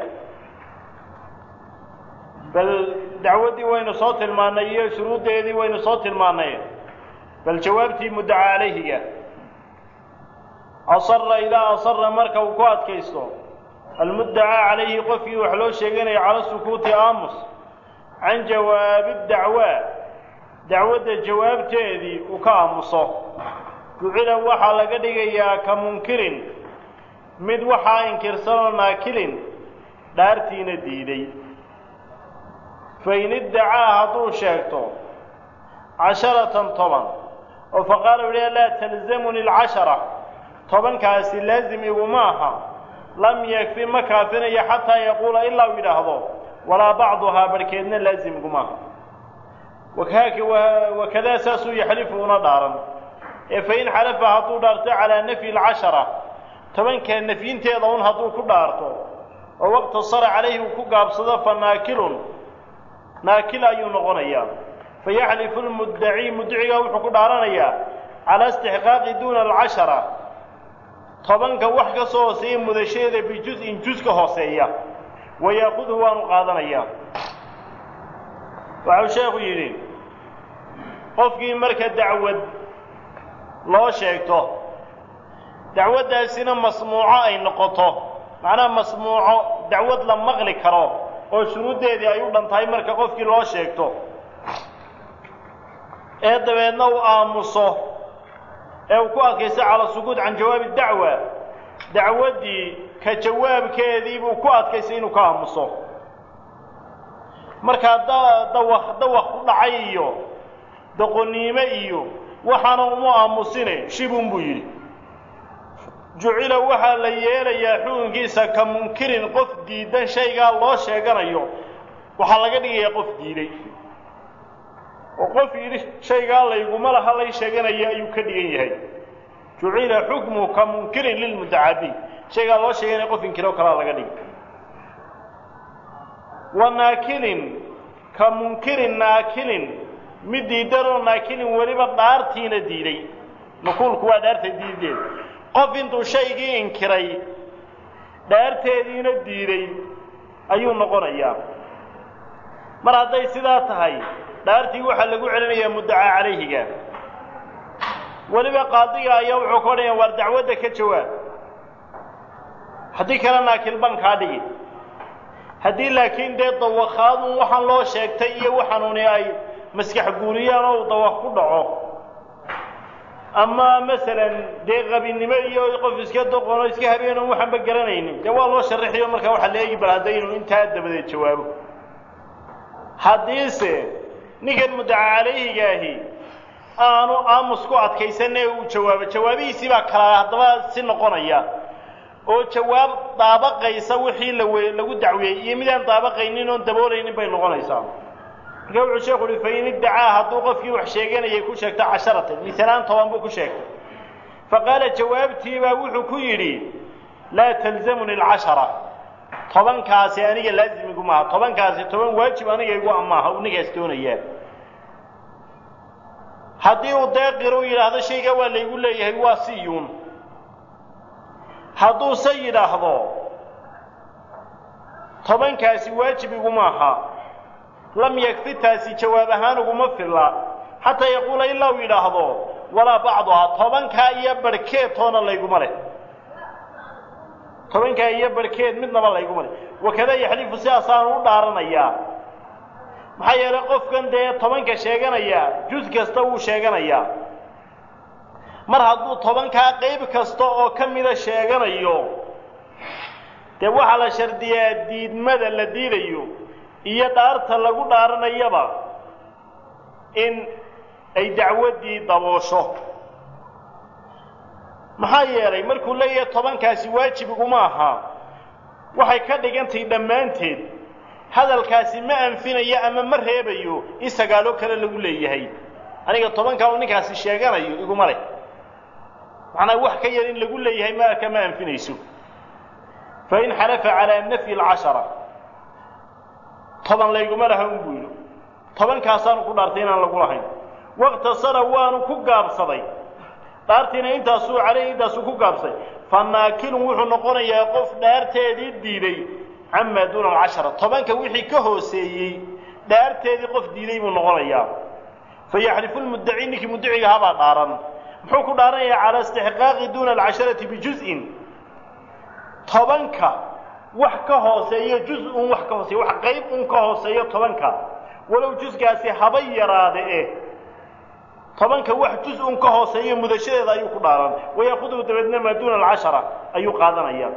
Speaker 1: bal dacwaddii waynu soo tilmaannay iyo shuruuddeedii waynu soo tilmaannay bal jawaabtii muddaca calayhiga asara idaa asara marka uu ku adkaysto almuddacaa calayhi qofkii wax loo sheeganaya cala sukuuti aamus can jawaabi dacwaa dacwadda jawaabteedii uu ka aamuso jucila waxaa laga dhigayaa ka munkirin mid waxaa inkirsanoo naakilin dhaartiina diiday fain iddacaa hadduu sheegto casharatan toban oo faqaala u yidhaha laa talzamuni alcashara tobankaasi laazim iguma aha lam yakfi ma kaafinayo xataa yaquula ilaa uu yidhaahdo walaa bacduhaa barhkeedna laazim iguma aha wakadaa saasuu yaxlifu una dhaaran ee fain xalafa hadduu dhaarto calaa nafyi alcashara tobankaa nafyinteeda un hadduu ku dhaarto oo waqtasara calayhi uu ku gaabsado fa naakilun naakil ayuu noqonayaa fayaxlifu lmuddaci muddacigaa wuxuu ku dhaaranayaa calaa istixqaaqi duuna alcashara tobanka wax ka soo hooseeya mudashadeeda bijus-in jus ka hooseeya wayaakuduhu waanu qaadanayaa waxau sheekhu yidhi qofkii marka dacwad loo sheegto dacwaddaasina masmuuco ay noqoto macnaha masmuuco dacwad la maqli karo oo shuruuddeedii ay u dhan tahay marka qofkii loo sheegto ee dabeedna uu aamuso ee uu ku adkaysto cala sukuut can jawaabi dacwa dacwaddii ka jawaabkeedii buu ku adkaystay inuu ka aamuso markaa da dawaq dawaq ku dhacay iyo doqoniime iyo waxaana uma aamusine shibun buu yidhi jucila waxaa la yeelayaa xukunkiisa ka munkirin qof diidan shaygaa loo sheeganayo waxaa laga dhigayaa qof diiday oo qof yidhi shaygaa layguma laha lay sheeganaya ayuu ka dhigan yahay jucila xukmu ka munkirin lilmutacadi shaygaa loo sheeganaya qof inkiro kalaa laga dhigay wa naakilin ka munkirin naakilin mid diidanoo naakilin weliba dhaartiina diiday nukuulku waa dhaarta diideed qof intuu shaygii inkiray dhaarteediina diiday ayuu noqonayaa mar hadday sidaa tahay dhaartii waxaa lagu celinayaa muddacaa calayhiga weliba qaadiga ayaa wuxuu ka odhanaya waar dacwadda ka jawaab haddii kale naakil ban kaa dhigi haddii laakiin dee dawakhaadun waxaan loo sheegtay iyo waxaanuni ay maskax guuriyaan oo uu dawaq ku dhaco ama masalan dee qabinimo iyo qof iska doqono iska habeenon waxaanba garanaynin dee waa loo sharaxiyo markaa waxaa la eegi bal hadda inuu intaa dabadeed jawaabo haddiise ninkan muddaca calayhigaahi aanu aamus ku adkaysanee uu jawaabo jawaabihiisii baa kala haddaba si noqonaya oo jawaab daabaqaysa wixii lawe lagu dacwiyey iyo midaan daabaqaynin oon daboolaynin bay noqonaysaa marka wuxuu sheekhu uhi fain iddacaa hadduu qofkii wax sheeganayay ku sheegto casharatan misalaan toban buu ku sheegtay faqaala jawaabtiibaa wuxuu ku yidhi laa talzamuni alcashara tobankaasi aniga laazimigu maaha tobankaasi toban waajib aniga igu amaaha uu ninkaas doonayaa haddii uu deeqiro u yidhaahdo shaygaa waa laygu leeyahay waa siyuun hadduuse yidhaahdo tobankaasi waajib iguma aha lam yakfi taasi jawaab ahaan uguma filla xataa yaquula ilaa uu yidhaahdo walaa bacduhaa tobankaa iyo barhkeed toona layguma leh tobankaa iyo barhkeed midnaba layguma leh wakada yaxlifu sidaasaanu u dhaaranayaa maxaa yeelay qofkan dee tobanka sheeganaya jus kasta wuu sheeganayaa mar hadduu tobankaa qayb kasta oo ka mida sheeganayo dee waxaa la shardiyaa diidmada la diidayo iyo dhaarta lagu dhaaranayaba in ay dacwaddii daboosho maxaa yeelay markuu leeyahay tobankaasi waajib iguma aha waxay ka dhigantahay dhammaanteed hadalkaasi ma anfinayo ama ma reebayo in sagaaloo kale lagu leeyahay aniga tobankaa uu ninkaasi sheeganayo iguma leh macnaa wax ka yar in lagu leeyahay maarka ma anfinayso fain xalafa calaa nafyi alcashara toban layguma laha un buu yidhi tobankaasaanu ku dhaartay inaan lagu lahayn waqtasara waanu ku gaabsaday dhaartiina intaasuu caleyh intaasuu ku gaabsay fa naakilun wuxuu noqonayaa qof dhaarteedii diiday camaa duuna alcashara tobanka wixii ka hooseeyey dhaarteedii qof diiday buu noqonayaa fa yaxlifu lmuddaci ninkii muddaciga habaa dhaaran muxuu ku dhaaranayaa calaa istixqaaqi duuna alcasharati bijuz-in tobanka wax ka hooseeyo juz-un wax ka hooseeyo wax qayb un ka hooseeyo tobanka walow jusgaasi haba yaraade eh tobanka wax juz-un ka hooseeyo mudashadeeda ayuu ku dhaaran wayaakuduhu dabeedna maa duuna alcashara ayuu qaadanaya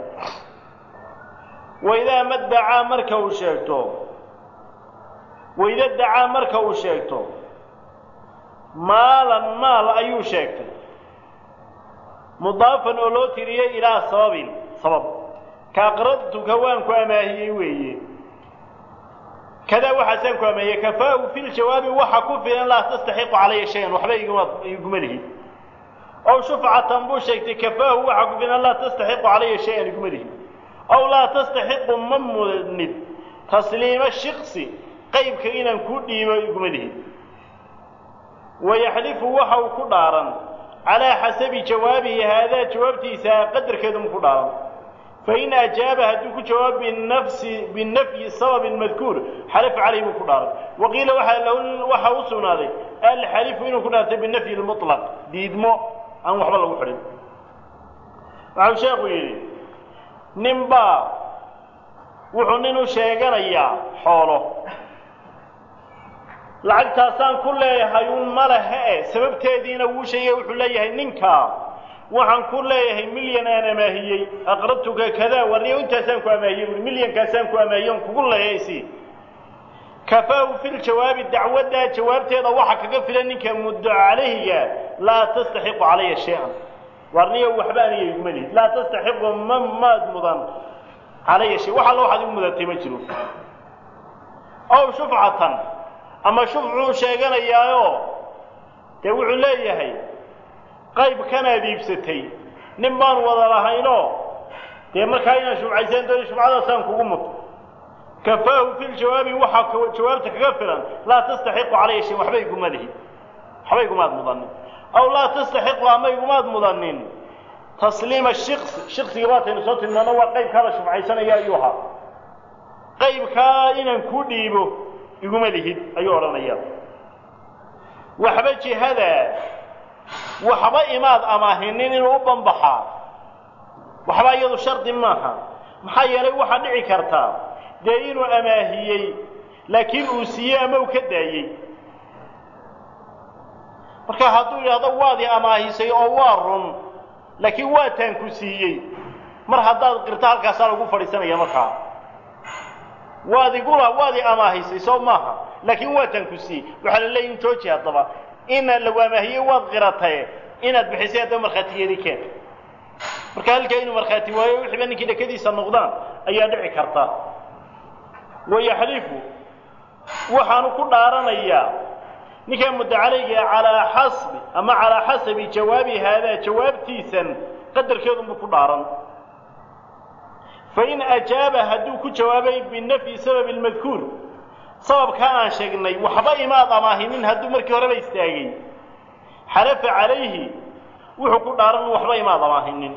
Speaker 1: waidaa madacaa marka uu sheegto waida dacaa marka uu sheegto maalan maal ayuu sheegtay mudaafan oo loo tiriyey ilaa sababin sabab ka aqradtuka waan ku amaahiyey weeye kadaa waxaasaan ku amaahiyey kafaahu fi ljawaabi waxa ku filan laa tastaxiqu calaya shayan waxba iguma iguma lihi ow shufcatan buu sheegtay kafaahu waxa ku filan laa tastaxiqu calaya shayan iguma lihi ow laa tastaxiqu ma mudnid tasliima shiksi qaybka inaan kuu dhiibo iguma lihi wayaxlifu waxa uu ku dhaaran calaa xasabi jawaabihi haadaa jawaabtiisa qadarkeedu mu ku dhaaran fain ajaaba hadduu ku jawaabo binafsi binafyi sababin madkuur xalifa calayh buu ku dhaaran waqiila waxaa lahu waxaa u sugnaaday alxalifu inuu ku dhaartay binafyi lmutlaq diidmo aan waxba lagu xidhin waxau sheekhu yidhi nin baa wuxuu nin u sheeganayaa xoolo lacagtaasaan ku leeyahay un ma lehe e sababteediina wuu sheegay wuxuu leeyahay ninkaa waxaan ku leeyahay milyan aan amaahiyey aqrabtuka kadaa warniyo intaasaan ku amaahiyey ui milyankaasaan ku amaahiyey on kugu leeyaysi kafaahu fi ljawaabi dacwaddaa jawaabteeda waxa kaga filan ninka muddo calayhiga laa tastaxiqu calaya shay-an warniyo waxba aniga iguma lihid laa tastaxiqu ma maad mudan calaya shay wax alla waxaad igu mudatay ma jiro ow shufcatan ama shufcuu sheeganayaayo dee wuxuu leeyahay qaybkanaad iibsatay nin baan wada lahaynoo dee markaa inaan shufcaysaan dooni shufcadaasaan kugu muto kafaahu fi ljawaabi waxaa jawaabta kaga filan laa tastaxiqu calaya shay waxba iguma lihid waxba igumaad mudanin aw laa tastaxiqu ama igumaad mudanin tasliima shiksi shiksiga baataynu soo tilmaano waa qaybkaa la shufcaysanaya ayuu ahaa qaybkaa inaan ku dhiibo iguma lihid ayuu odhanaya waxba jihada waxba imaad amaahinin inuu u banbaxaa waxba iyadu shardi maaha maxaa yeelay waxaa dhici kartaa dee inuu amaahiyey laakiin uu siiyey ama uu ka daayey marka hadduu yidhahdo waad i amaahisay oo waa run laakiin waataan ku siiyey mar haddaad qirto halkaasaa lagu fadhiisanaya markaa waad igula waad i amaahisay soo maaha laakiin waataan ku siiyey waxaa la leeyahi jooji haddaba ina lagu amaahiyey waad qiratae inaad bixisay haddaba markhaatigeedii keen marka halkaa inuu markhaati waayo wixiiba ninkii dhakadiisa noqdaan ayaa dhici karta wayaxlifu waxaanu ku dhaaranayaa ninkaa muddacalayga calaa xasbi ama calaa xasabi jawaabi haadaa jawaabtiisan qadarkeedunbuu ku dhaaran fain ajaaba hadduu ku jawaabay binafyi sababi lmadkuur sababkaa aan sheegnay waxba imaad amaahinin hadduu markii horeba istaagay xalafa calayhi wuxuu ku dhaaran waxba imaad amaahinin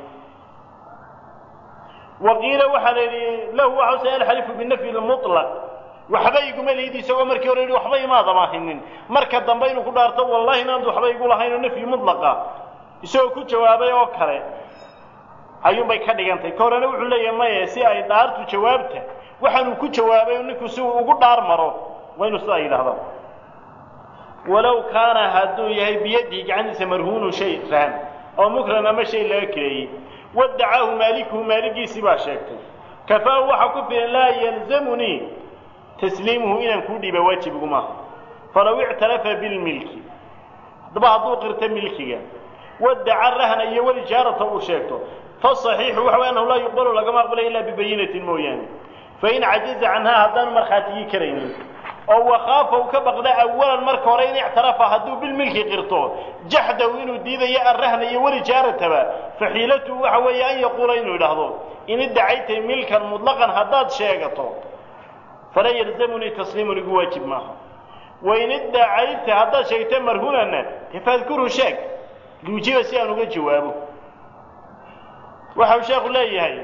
Speaker 1: wa qiila waxaa la yidhi lahu waxause alxalifu binafyi lmutlaq waxba iguma lihid isagoo markii hore yidhi waxba imaad amaahinin marka dambe inuu ku dhaarto wallahi inaantu waxba igu lahayn oo nafyi mutlaqa isagoo ku jawaabay oo kale ayuunbay ka dhigantay ka horena wuxuu leeyahay maye si ay dhaartu jawaabta waxaanuu ku jawaabay ninku si uu ugu dhaar maro waa inuu sidaa yidhaahda walow kaana hadduu yahay biyadihi gacantiisa marhuunu shay rahan oo mukran ama shay laga kireeyey wadacaahu maalikuhu maaligiisii baa sheegtay kafaahu waxaa ku filan laa yalzamunii tasliimuhu inaan kuu dhiiba waajib igumaaha falaw ictarafa bilmilki haddaba hadduu qirto milkiga wadaca rahna iyo welijaarata uu sheegto fasaxiixu waxa way annahu laa yuqbalu lagama aqbalay ilaa bibayinatin mooyaane fain cajiza canhaa haddaanu markhaatigii karaynin oo wakaafa uu ka baqda awalan marka hore in ictarafa hadduu bilmilki qirto jaxdahu inuu diidayo arrahna iyo welijaarataba faxiilatuhu waxa weeye an yaquula inuu idhaahdo in iddacaytay milkan mutlaqan haddaad sheegato fala yalzamunii tasliimun igu waajib maaha wain iddacayta haddaad sheegta marhunana dee faadkurhu sheeg liujiba si aan uga jawaabo waxau sheekhu leeyahay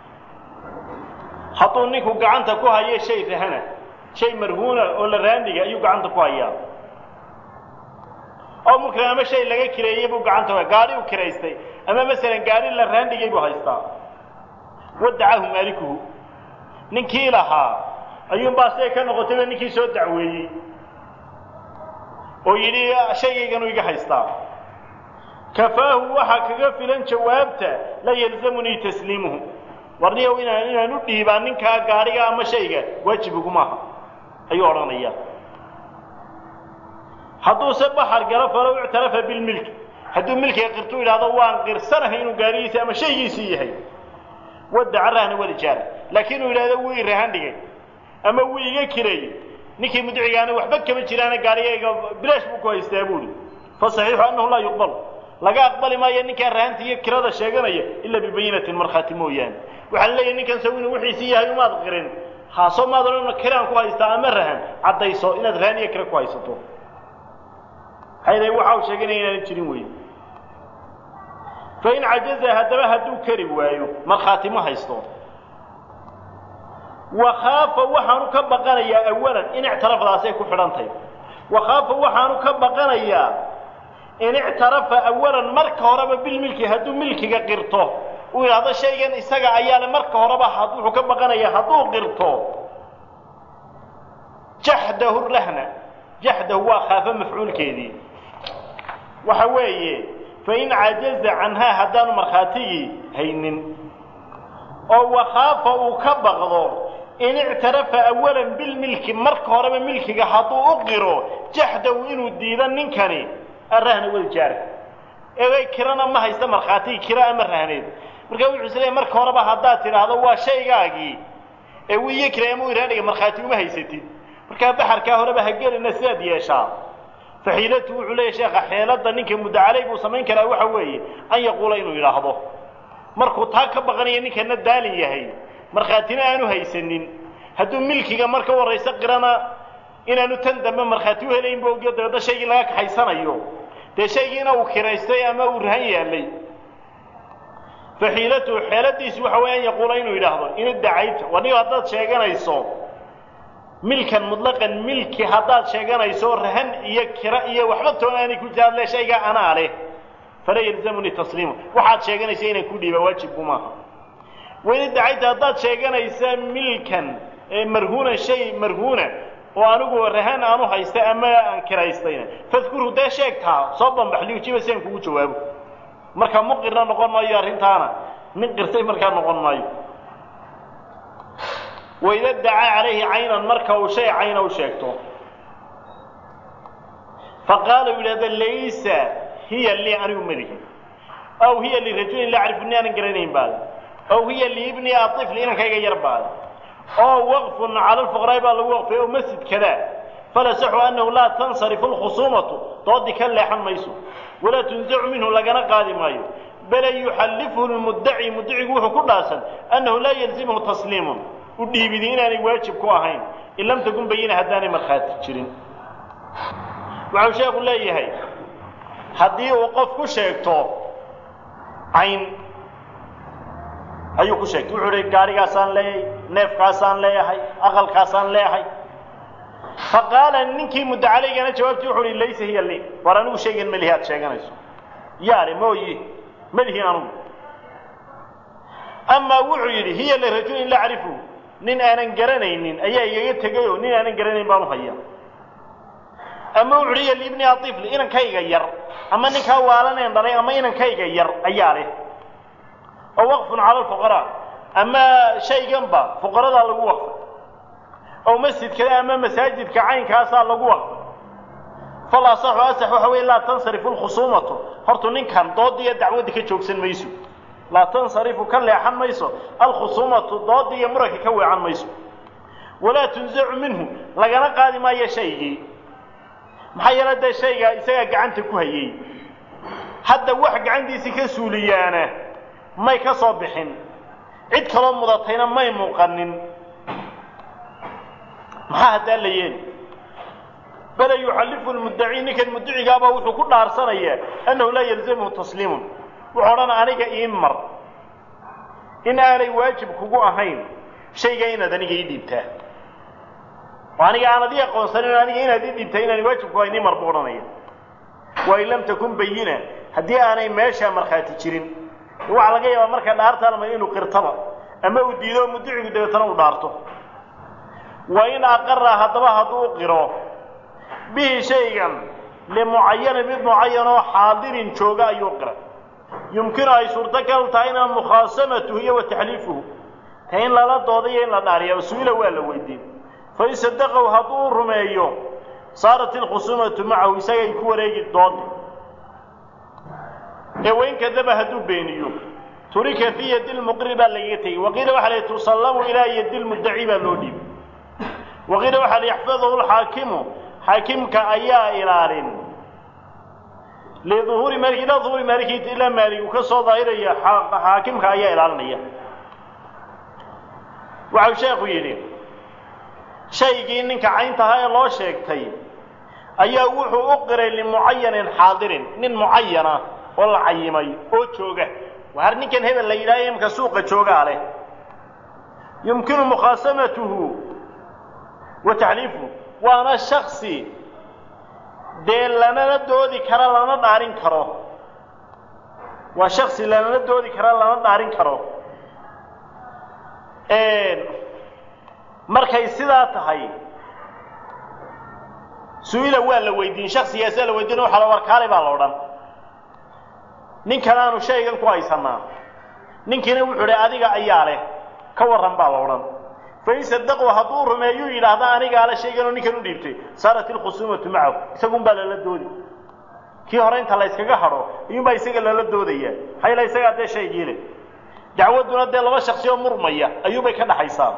Speaker 1: hadduu ninku gacanta ku hayo shay rahana shay marhuuna oo la raandhiga ayuu gacanta ku hayaa oo mukran ama shay laga kireeyey buu gacanta ku gaadhi u kiraystay ama masalan gaadhi la raandhigay buu haystaa wadacaahu maalikuhu ninkii lahaa ayuunbaa siday ka noqotayba ninkii soo dacweeyey oo yidhi shaygayganuu iga haystaa kafaahu waxaa kaga filan jawaabta la yalzamunii tasliimuhu warniyow inaan inaan u dhiibaa ninkaa gaadhiga ama shayga waajib igumaaha ayuu odhanaya hadduuse baxar galo falow ictarafa bilmilki hadduu milkiga qirtu idhahdo waan qirsanahay inuu gaadhigiisi ama shaygiisii yahay wadaca rahna walijaara laakiin uu yidhahdo wuu i rahan dhigay ama wuu iga kireeyey ninkii mudcigaana waxba kama jiraana gaadhigayga bilaash buu ku haystaa buuhi fasaxiixu annahu laa yuqbal laga aqbali maayo ninkaa rahanta iyo kirada sheeganaya ilaa bibayinatin markhaati mooyaane waxaa la leeyahy ninkan saw inuu wixiisii yahay umaad qirin haasoo maad odhan kiraan ku haystaa ama rahan caddayso inaad rahan iyo kira ku haysato hayday waxa uu sheegay inaanay jirin wey fain cajaza haddaba hadduu kari waayo markhaati ma haysto wakhaafa waxaanu ka baqanayaa awalan in ictirafdaasay ku xidhantahy wakhaafa waxaanu ka baqanayaa in ictarafa awalan marka horeba bilmilki hadduu milkiga qirto uu yidhahdo shaygan isaga ayaa le marka horeba wuxuu ka baqanayaa hadduu qirto jaxdahu rahna jaxdahu waa khaafa mafcuulkeedii waxa weeye fain cajaza canhaa haddaanu markhaatigii haynin oo wakhaafa uu ka baqdo in ictarafa awalan bilmilki marka horeba milkiga hadduu u qiro jaxdahu inuu diido ninkani arahna waljaara eegay kirana ma haysta markhaatigii kira ama rahneed marka wuxuu isleeyahy marka horeba haddaad tidhaahdo waa shaygaagii ee wiiyo kira ama iraadhiga markhaati uma haysatid markaa baxarkaa horeba ha gelina sidaad yeeshaa faxiilatu wuxuu leeyahy sheekha xeeladda ninka muddacaley buu samayn karaa waxa weeye an yaquula inuu yidhaahdo markuu taa ka baqanayo ninkana daalin yahay markhaatina aanu haysanin hadduu milkiga marka warrayso qirana inaanu tan dambe markhaati u helayn bu ogyo dabeedna shaygii laga kaxaysanayo dee shaygiina uu kiraystay ama uu rahan yaallay faxiilatuhu xeeladiisu waxa weeye an yaquula inuu yidhaahdo in iddacayta wanigo haddaad sheeganayso milkan mutlaqan milki haddaad sheeganayso rahan iyo kira iyo waxba toona aanay ku jira adle shaygaa anaa leh fala yalzamuni tasliimu waxaad sheeganaysa inaan ku dhiiba waajibku maaha wain iddacayta haddaad sheeganaysa milkan marhuunan shay marhuuna oo anigu rahan aanu haysta ama aan kiraystayna fadkurhu dee sheegtaa soo bambax liujiba si aan kugu jawaabo marka muqirna noqon maayo arrintaana nin qirtay markaa noqon maayo waida dacaa calayhi caynan marka uu shay cayna u sheegto faqaala u yidhahda laysa hiya lii anigu malihi aw hiya lirajulin laa acrifu ni aanan garanayn baale aw hiya liibni aifli inankayga yar baale oo waqfun cala lfuqraa'i baa lagu waqfay o masjid kadaa falasaxu annahu laa tansarifu lkhusuumatu doodii ka leexan mayso walaa tunzacu minhu lagana qaadi maayo bale yuxallifuhu lmuddaci muddacigu wuxuu ku dhaasan annahu laa yalzimhu tasliimun u dhiibidi inaanay waajib ku ahayn in lam takun bayina haddaanay markhaati jirin waxau sheekhu leeyahay haddii uu qof ku sheegto cayn ayuu ku sheegtay wuxuu hi gaarigaasaan leeyahay neefkaasaan leeyahay aqalkaasaan leeyahay faqaala ninkii muddacalaygana jawaabtii wuxuu hi laysa hiya li war anigu shaygan melihi aad sheeganayso yaale mooyi melihin anugu amaa wuxuu yidhi hiya lirajulin laa acrifu nin aanan garanaynin ayaa igaga tegayoo nin aanan garanayn baan u haya ama wuxu uhi hiya liibni aifli inankayga yar ama ninkaa waalaneen dhalay ama inankayga yar ayaa leh oo waqfun cala alfuqaraa ama shayganba fuqaradaa lagu waqfay oo masjidkada ama masaajidka caynkaasaa lagu waqfay fal asaxu asax waxa weye laa tansarifu lkhusuumatu hortu ninkan doodda iyo dacwadda ka joogsan mayso laa tansarifu ka leexan mayso alkhusuumatu doodda iyo muranka ka weecan mayso walaa tunzacu minhu lagana qaadi maayo shaygii maxaa yeele dee shaygaa isagaa gacanta ku hayay hadda wax gacantiisii ka suuliyaana may ka soo bixin cid kaloo mudatayna may muuqanin maxaa haddaa la yeeli bale yuxallifu lmuddaci ninkan muddacigaabaa wuxuu ku dhaarsanayaa annahu laa yalzamhu tasliimun wuxuu odhan aniga ii mar in aanay waajib kugu ahayn shaygaa inaad aniga ii dhiibtaa oo aniga aanad ii aqoonsanin aniga inaad ii dhiibtaa inaanay waajib ku ahayn ii mar buu odhanaya wain lam takun bayina haddii aanay meeshaa markhaati jirin waxaa laga yaabaa marka dhaarta almay inuu qirtaba ama uu diido muddacigu dabeetana uu dhaarto wa in aqara haddaba hadduu u qiro bihi shaygan limucayanin mid mucayan oo xaadirin jooga ayuu qiray yumkinu ay suurtagal tahayna mukhaasamatuhu iyo wa taxliifuhu ta in lala doodayo in la dhaariya su-ila waa la weydiin fain sadaqahu hadduu rumeeyo saarat ilkhusuumatu macahu isagay ku wareegi doodi ee wain kadaba hadduu beeniyo turika fii yadi lmuqri baa lagaga tegey waqiila waxaa la tusallamu ilaa yadi lmuddaci baa loo dhiibay waqiila waxaa la yaxfadahu lxaakimu xaakimka ayaa ilaalin liuhuuri maaliki ilaa uhuuri maalikii ilaa maalig uu ka soo daahiraya xaakimka ayaa ilaalinaya waxau sheekhu yidhi shaygii ninka caynta ahaa ee loo sheegtay ayaa wuxuu u qiray limucayanin xaadirin nin mucayana oo la cayimay oo jooga waar ninkan hebel la yidhahyo imka suuqa joogaa leh yumkinu mukhaasamatuhu wa taxliifuhu waana shaksi dee lanala doodi kara lana dhaarin karo waa shaksi lanala doodi kara lana dhaarin karo markay sidaa tahay su-ila waa la weydiin shaksigaasa la weydiin waxa la warkaale baa la odhan ninkan aanu shaygan ku haysanaa ninkiina wuxuu idhi adiga ayaa leh ka warran baa la odhan fain sadaquu hadduu rumeeyuu yidhaahda anigaa le shayganoo ninkan u dhiibtay saarat ilkhusuumatu macahu isagun baa lala doodi kii hore inta la yskaga hadho iyuunbaa isaga lala doodaya hayla isagaa dee shaygii leh dacwadduna dee laba shaksi oo murmaya ayuubay ka dhaxaysaa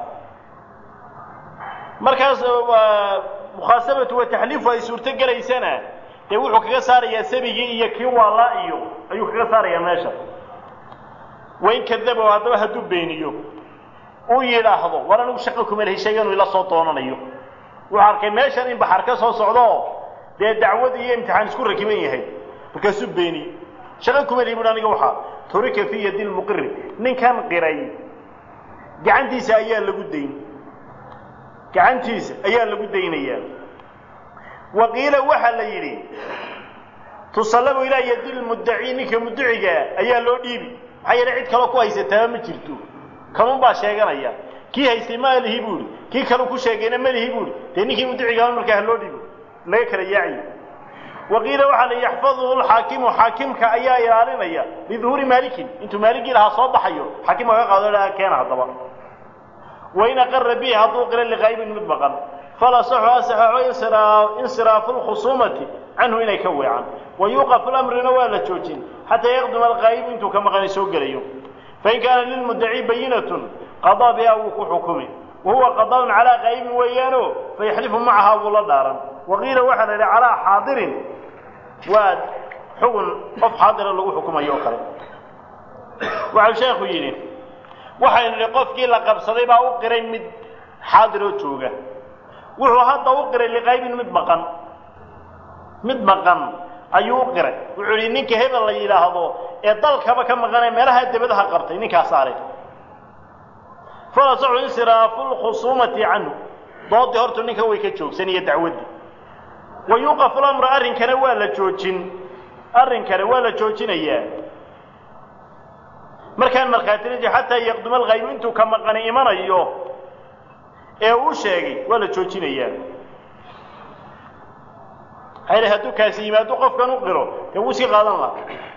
Speaker 1: markaas mukhaasamatu wa taxliifu ay suurto gelaysana dee wuxuu kaga saarayaa sabigii iyo kii waalaa iyo ayuu kaga saarayaa meesha wain kadabow haddaba hadduu beeniyo uu yidhaahdo war anigu shaqo kuma lehi shayganuu ila soo doonanayo wuxuu arkay meeshan in baxar ka soo socdo dee dacwad iyo imtixaan isku rakiban yahay markaasuu beeniye shaqo kuma lehi buhi aniga waxaa turika fii yadi lmuqiri ninkan qiray gacantiisa ayaa lagu dayn gacantiisa ayaa lagu daynayaa wa qiila waxaa la yidhi tusallabu ilaa yadi lmuddaci ninka muddaciga ayaa loo dhiibi maxaa yeele cid kaloo ku haysataaba ma jirto kanun baa sheeganaya kii haystay ma lihi buuhi kii kaleu ku sheegayna ma lihi buuhi dee ninkii muddacigaaba markaa ha loo dhiibo laga kala yaaciyo wa qiila waxaa la yaxfaduhu lxaakimu xaakimka ayaa ilaalinaya liduhuuri maalikin intuu maaligii lahaa soo baxayo xaakimka ka qaado laha keena haddaba wain aqara bihi hadduu qira liqaybin mid maqan falasaxu asaxaxo insiraafu lkhusuumati canhu inay ka weecaan wa yuuqafu lamrina waa la joojin xataa yaqduma alqaa'ibu intuu ka maqanay soo gelayo fain kaana lilmuddaci bayinatun qadaa biha wuu ku xukumi wa huwa qadaaun calaa qaa'ibin weeyaano fayaxlifu macaha wuu la dhaaran wa qiila waxaa la yidhi calaa xaadirin waa xugun qof xaadira lagu xukumayo oo kale waxau sheekhu yidhi waxaynu idhi qofkii la qabsaday baa u qiray mid xaadiroo jooga wuxuu hadda u qiray liqaybin mid maqan mid maqan ayuu u qiray wuxuu yidhi ninka hebel la yidhaahdo ee dalkaba ka maqanee meelaha debadaha qabtay ninkaasaa leh falasaxu insiraafu lkhusuumati canhu doodii hortu ninkan way ka joogsan iyo dacwaddii wa yuuqafu lamra arrinkana waa la joojin arrinkana waa la joojinayaa markaan markhaatiriji xataa yaqduma alkaybu intuu ka maqani imanayo ee uu sheegay waa la joojinayaa hayre hadduu kaasi yimaado qofkan u qiro dee wuu sii qaadan laha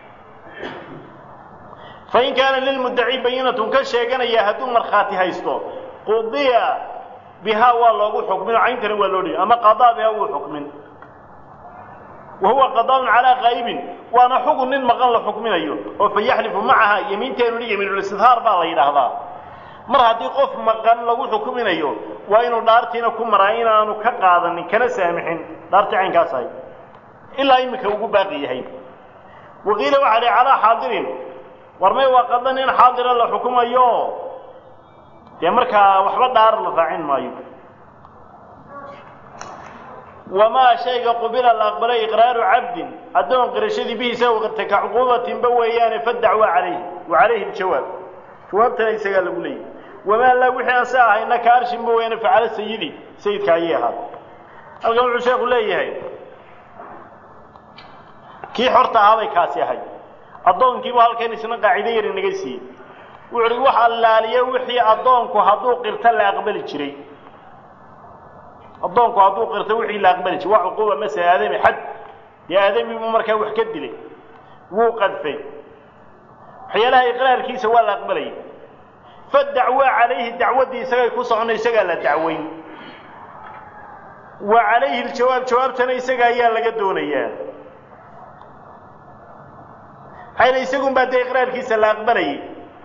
Speaker 1: fain kaana lilmuddaci bayinatun ka sheeganaya hadduu markhaati haysto qudiya bihaa waa loogu xukmin oo cayntana waa loo dhihi ama qadaa bihaa wuu xukmin wa huwa qadaaun calaa qaa'ibin waana xugun nin maqan la xukminayo oo fa yaxlifu macaha yemiinteenu hi yemiinulistidhaar baa la yidhaahdaa mar haddii qof maqan lagu xukuminayo waa inuu dhaartiina ku maraa inaanu ka qaadanin kana saamixin dhaartii caynkaas ahay ilaa iminka ugu baaqi yahay waqiila waxaa dhi calaa xaadirin war may waa qadan in xaadira la xukumayo dee markaa waxba dhaar la raacin maayo wamaa shayga qubila la aqbalay iqraaru cabdin addoon qirashadii bihi isaga qirtay ka cuquubatinba weeyaane fadacwa calayhi wa calayhi aljawaab jawaabtana isagaa lagu leeyahy wamaa laa wixii aan sa ahayna ka arshinba weyaane facala sayidi sayidka ayay ahaad halkan wuxuu sheekhu leeyahay kii xorta ahaabay kaasi ahay addoonkiibu halkan isna qaacido yar inaga siiyey wuxu uhi wax allaaliye wixii addoonku hadduu qirta la aqbali jiray addoonku hadduu qirta wixii la aqbali jiray waa cuquuba masala aadami xad dee aadami buu markaa wax ka dilay wuu qadfay waxyaalaha iqraarkiisa waa la aqbalayay fadacwaa calayhi dacwaddii isagay ku socono isagaa la dacweyn wa calayhi aljawaab jawaabtana isaga ayaa laga doonayaa hayla isagun baa dee iqraarkiisa la aqbalayay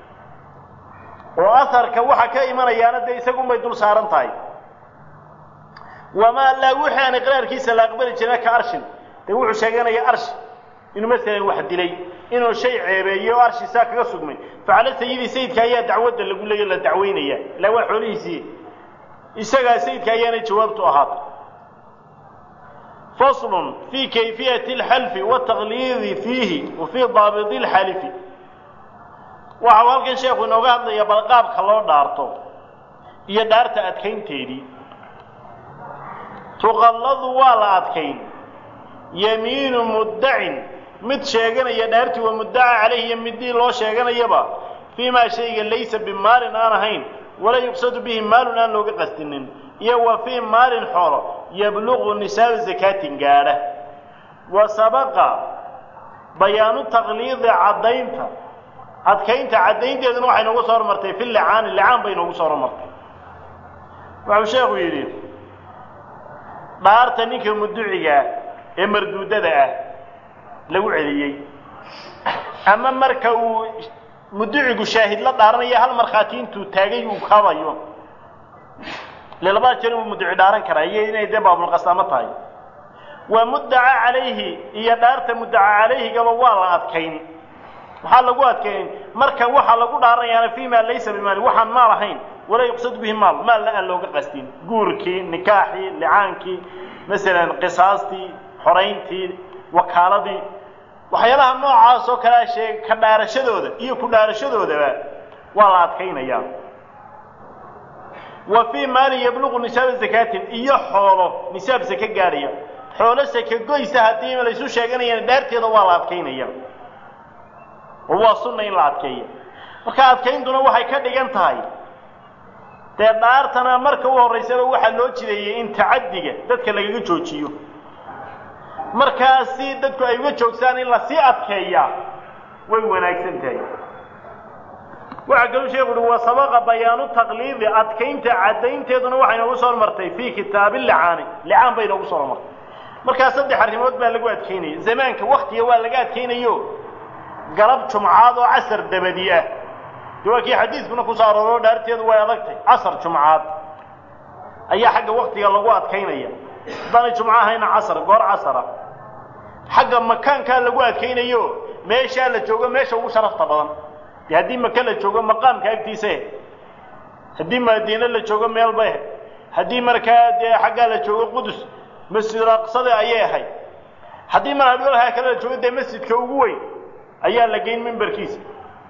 Speaker 1: oo aharka waxa ka imanayaana dee isagun bay dul saaran tahay wamaa laa wixii aan iqraarkiisa la aqbali jirina ka arshin dee wuxuu sheeganaya arshi inuu masalan wax dilay inuu shay ceebeeyey oo arshi saa kaga sugmay facala sayidi sayidka ayaa dacwadda lagu leeyo la dacweynaya ilaa waa xoolihiisii isagaa sayidka ayaanay jawaabtu ahaatay faslun fii kayfiyati alxalfi wataqliidi fiihi wa fii daabidi alxalifi waxau halkan sheekhu inooga hadlaya bal qaabka loo dhaarto iyo dhaarta adkaynteedii tuqalladu waa la adkayn yamiinu muddacin mid sheeganaya dhaartii waa muddaca calayhi iyo midii loo sheeganayaba fii maa shayga laysa bimaalin aan ahayn walaa yuqsadu bihi maalun aan looga qastinin iyo wa fii maalin xoolo yabluqu nisaaba zakaatin gaadha wa sabaqa bayaanu taqliidi caddaynta adkaynta caddaynteeduna waxay noogu soo hormartay fi licaani licaan bay noogu soo hormartay wuxuu sheekhu yidhi dhaarta ninka muducigaa ee marduudada ah lagu celiyey ama marka uu muducigu shaahid la dhaaranaya hal markhaati intuu taagay uu kabayo ile labada jeer uu muduci dhaaran karaa iyo inay dee baabulqasaamo tahay waa muddaca calayhi iyo dhaarta muddaca calayhigaba waa la adkayn maxaa lagu adkayn marka waxaa lagu dhaaranayaana fii maa laysa bimaali waxaan maal ahayn walaa yuqsad bihi maal maalna aan looga qastin guurkii nikaaxii licaankii masalan qisaastii xorayntii wakaaladii waxyaalaha noocaas oo kalea sheeg ka dhaarashadooda iyo ku dhaarashadoodaba waa la adkaynayaa wa fii maalin yabluqu nisaaba zakaatin iyo xoolo nisaab sake gaadhaya xoolo sake goysa haddii laysu sheeganayana dhaarteeda waa la adkaynaya oo waa sunna in la adkeeya marka adkayntuna waxay ka dhigan tahay dee dhaartana marka u horraysaba waxaa loo jideeyey in tacaddiga dadka lagaga joojiyo markaasi dadku ay uga joogsaan in lasii adkeeyaa way wanaagsan tahay waxaa kaluu sheeku uhi wa sabaqa bayaanu taqliidi adkaynta caddaynteeduna waxay noogu soo hormartay fii kitaabi licaani licaan bay noogu soo hormartay markaa saddex arrimood baa lagu adkaynaya zamaanka waktiga waa laga adkaynayo galab jumcaad oo casar dabadi ah de waa kii xadiidkuna ku soo arooro dhaarteedu way adagtay casar jumcaad ayaa xagga waktiga lagu adkaynaya haddaanay jumco ahayna casar goor casara xagga makaankaa lagu adkaynayo meeshaa la joogo meesha ugu sharafta badan dee haddii maka la joogo maqaamka agtiisa haddii madiine la joogo meelba haddii markaa dee xaggaa la joogo qudus masjidul aqsada ayay ahayd haddii mar hadhoolhaa kale la joogo dee masjidka ugu weyn ayaa la geyn mimbarkiisa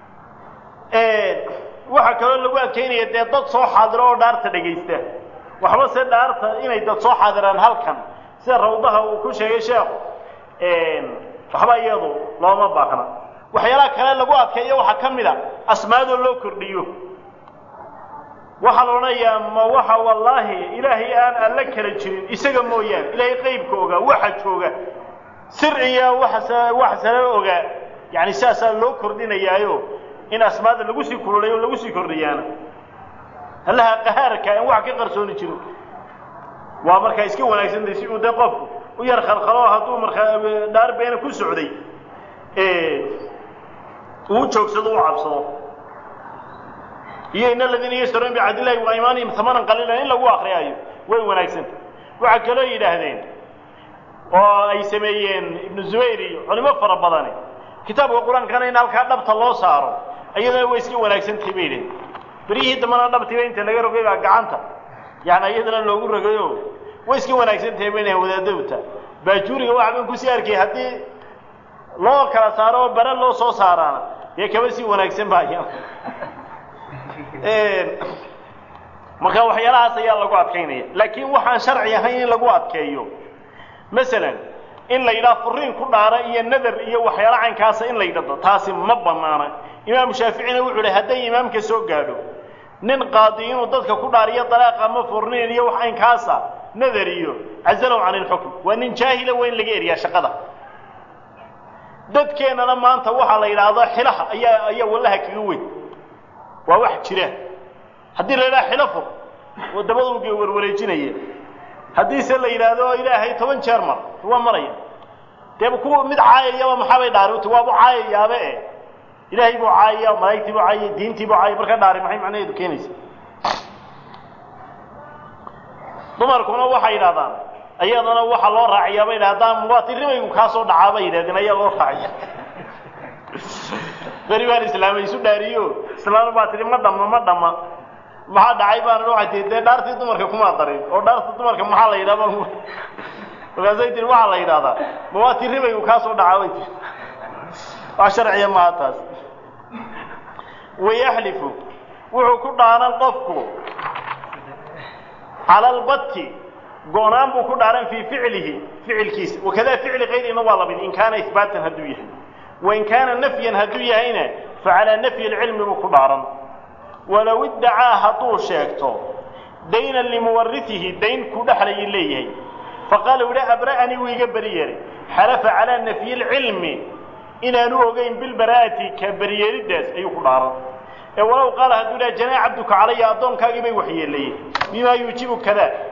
Speaker 1: waxaa kaloo lagu adkaynaya dee dad soo xaadiro oo dhaarta dhegaysta waxba se dhaarta inay dad soo xaadiraan halkan sida rawdaha uu ku sheegay sheekhu waxba iyadu looma baahna waxyaalaha kale lagu adkeeyo waxaa ka mid a asmaadoo loo kordhiyo waxaa la odhanayaa ma waxa wallaahi ilaahay aan alla kala jirin isaga mooyaane ilaahay qaybka ogaa waxa jooga sir iyo wax wax sala ogaa yani saasaa loo kordhinayaayo in asmaada lagu sii kululayo o lagu sii kordhiyaana allaha qahaarka in wax ka qarsooni jirin waa markaa iska wanaagsantay si uu dee qofku u yar khalkhalo hadduu markaa dhaar beena ku socday uu joogsado u cabsado iyo in aladiina yashtaruun bicabdillahi wa imaanihim hamanan qaliilan in lagu akriyaayo way wanaagsantay waxaa kaloo yidhaahdeen oo ay sameeyeen ibnu zubayr iyo culimo fara badani kitaabka qur-aankana in halkaa dhabta loo saaro iyadana way iska wanaagsantahay bay idhahen beryihii dambana dhabtiiba inta laga rogay baa gacanta yani iyadana loogu rogayo way iska wanaagsantahay bay dhahen wadaadowta baajuuriga waxa ban kusii arkay haddii loo kala saaro oo bare loo soo saaraana dee kaba sii wanaagsan baaya marka waxyaalahaas ayaa lagu adkaynaya laakiin waxaan sharci ahayn in lagu adkeeyo masalan in la yidhaha furiin ku dhaara iyo nadar iyo waxyaala caynkaasa in la yidhahdo taasi ma banaana imaamu shaaficina wuxuu hi hadday imaamka soo gaadho nin qaadi inuu dadka ku dhaariyo dalaaqa ama furniin iyo wax caynkaasa nadar iyo cazalow can ilxukm waa nin jaahila waa in laga eriyaa shaqada dadkeennana maanta waxaa la yidhaahdaa xilaha ayaa ayaa wallaha kaga weyn waa wax jira haddii la yidhaha xilafo oo dabadulga warwareejinaya haddii se la yidhaahdo ilaahay toban jeer mar waa maraya dee kuwa mid caayayaba maxaabay dhaari uti waabu caayayaaba e ilaahay buu caayaya malaa'igtii buu caayaya diintii buu caayaya marka dhaari maxay macnaheedu keenaysa dumarkuna waxay yidhahdaan iyadana waxaa loo raaciyaa bay yidhahdaan muwaatirimaygu kaa soo dhacaa bay yidhahdeen ayaa loo raaciya beri baan islaamay isu dhaariyo islaamna baa tihi ma dhamma ma dhamma maxaa dhacay baana waxay tii dee dhaartii dumarka kumaa darin oo dhaarta dumarka maxaa la yidhaha markaasay tiri waxaa la yidhahdaa ma waa ti ribaygu kaa soo dhacaa way tiri wax sharciya maaha taas wayaxlifu wuxuu ku dhaaran qofku cala albatti go-naan buu ku dhaaran fii ficlihi ficilkiisa wakadaa ficli kayrina waa lamid in kaana ihbaatan hadduu yahay wain kaana nafyan hadduu yahayna facalaa nafyi lcilmi buu ku dhaaran walow iddacaa hadduu sheegto daynan limuwarisihi dayn ku dhexlayay leeyahay faqaala u yihi abra'anii wuu iga beri yeelay xalafa calaa nafyi lcilmi inaanu ogeyn bilbaraa'ati ka beriyeelidaas ayuu ku dhaaran ee walow qaala hadduu dhaha janaa cabduka calaya addoonkaagii bay waxyeelayeen bimaa yuujibu kadaa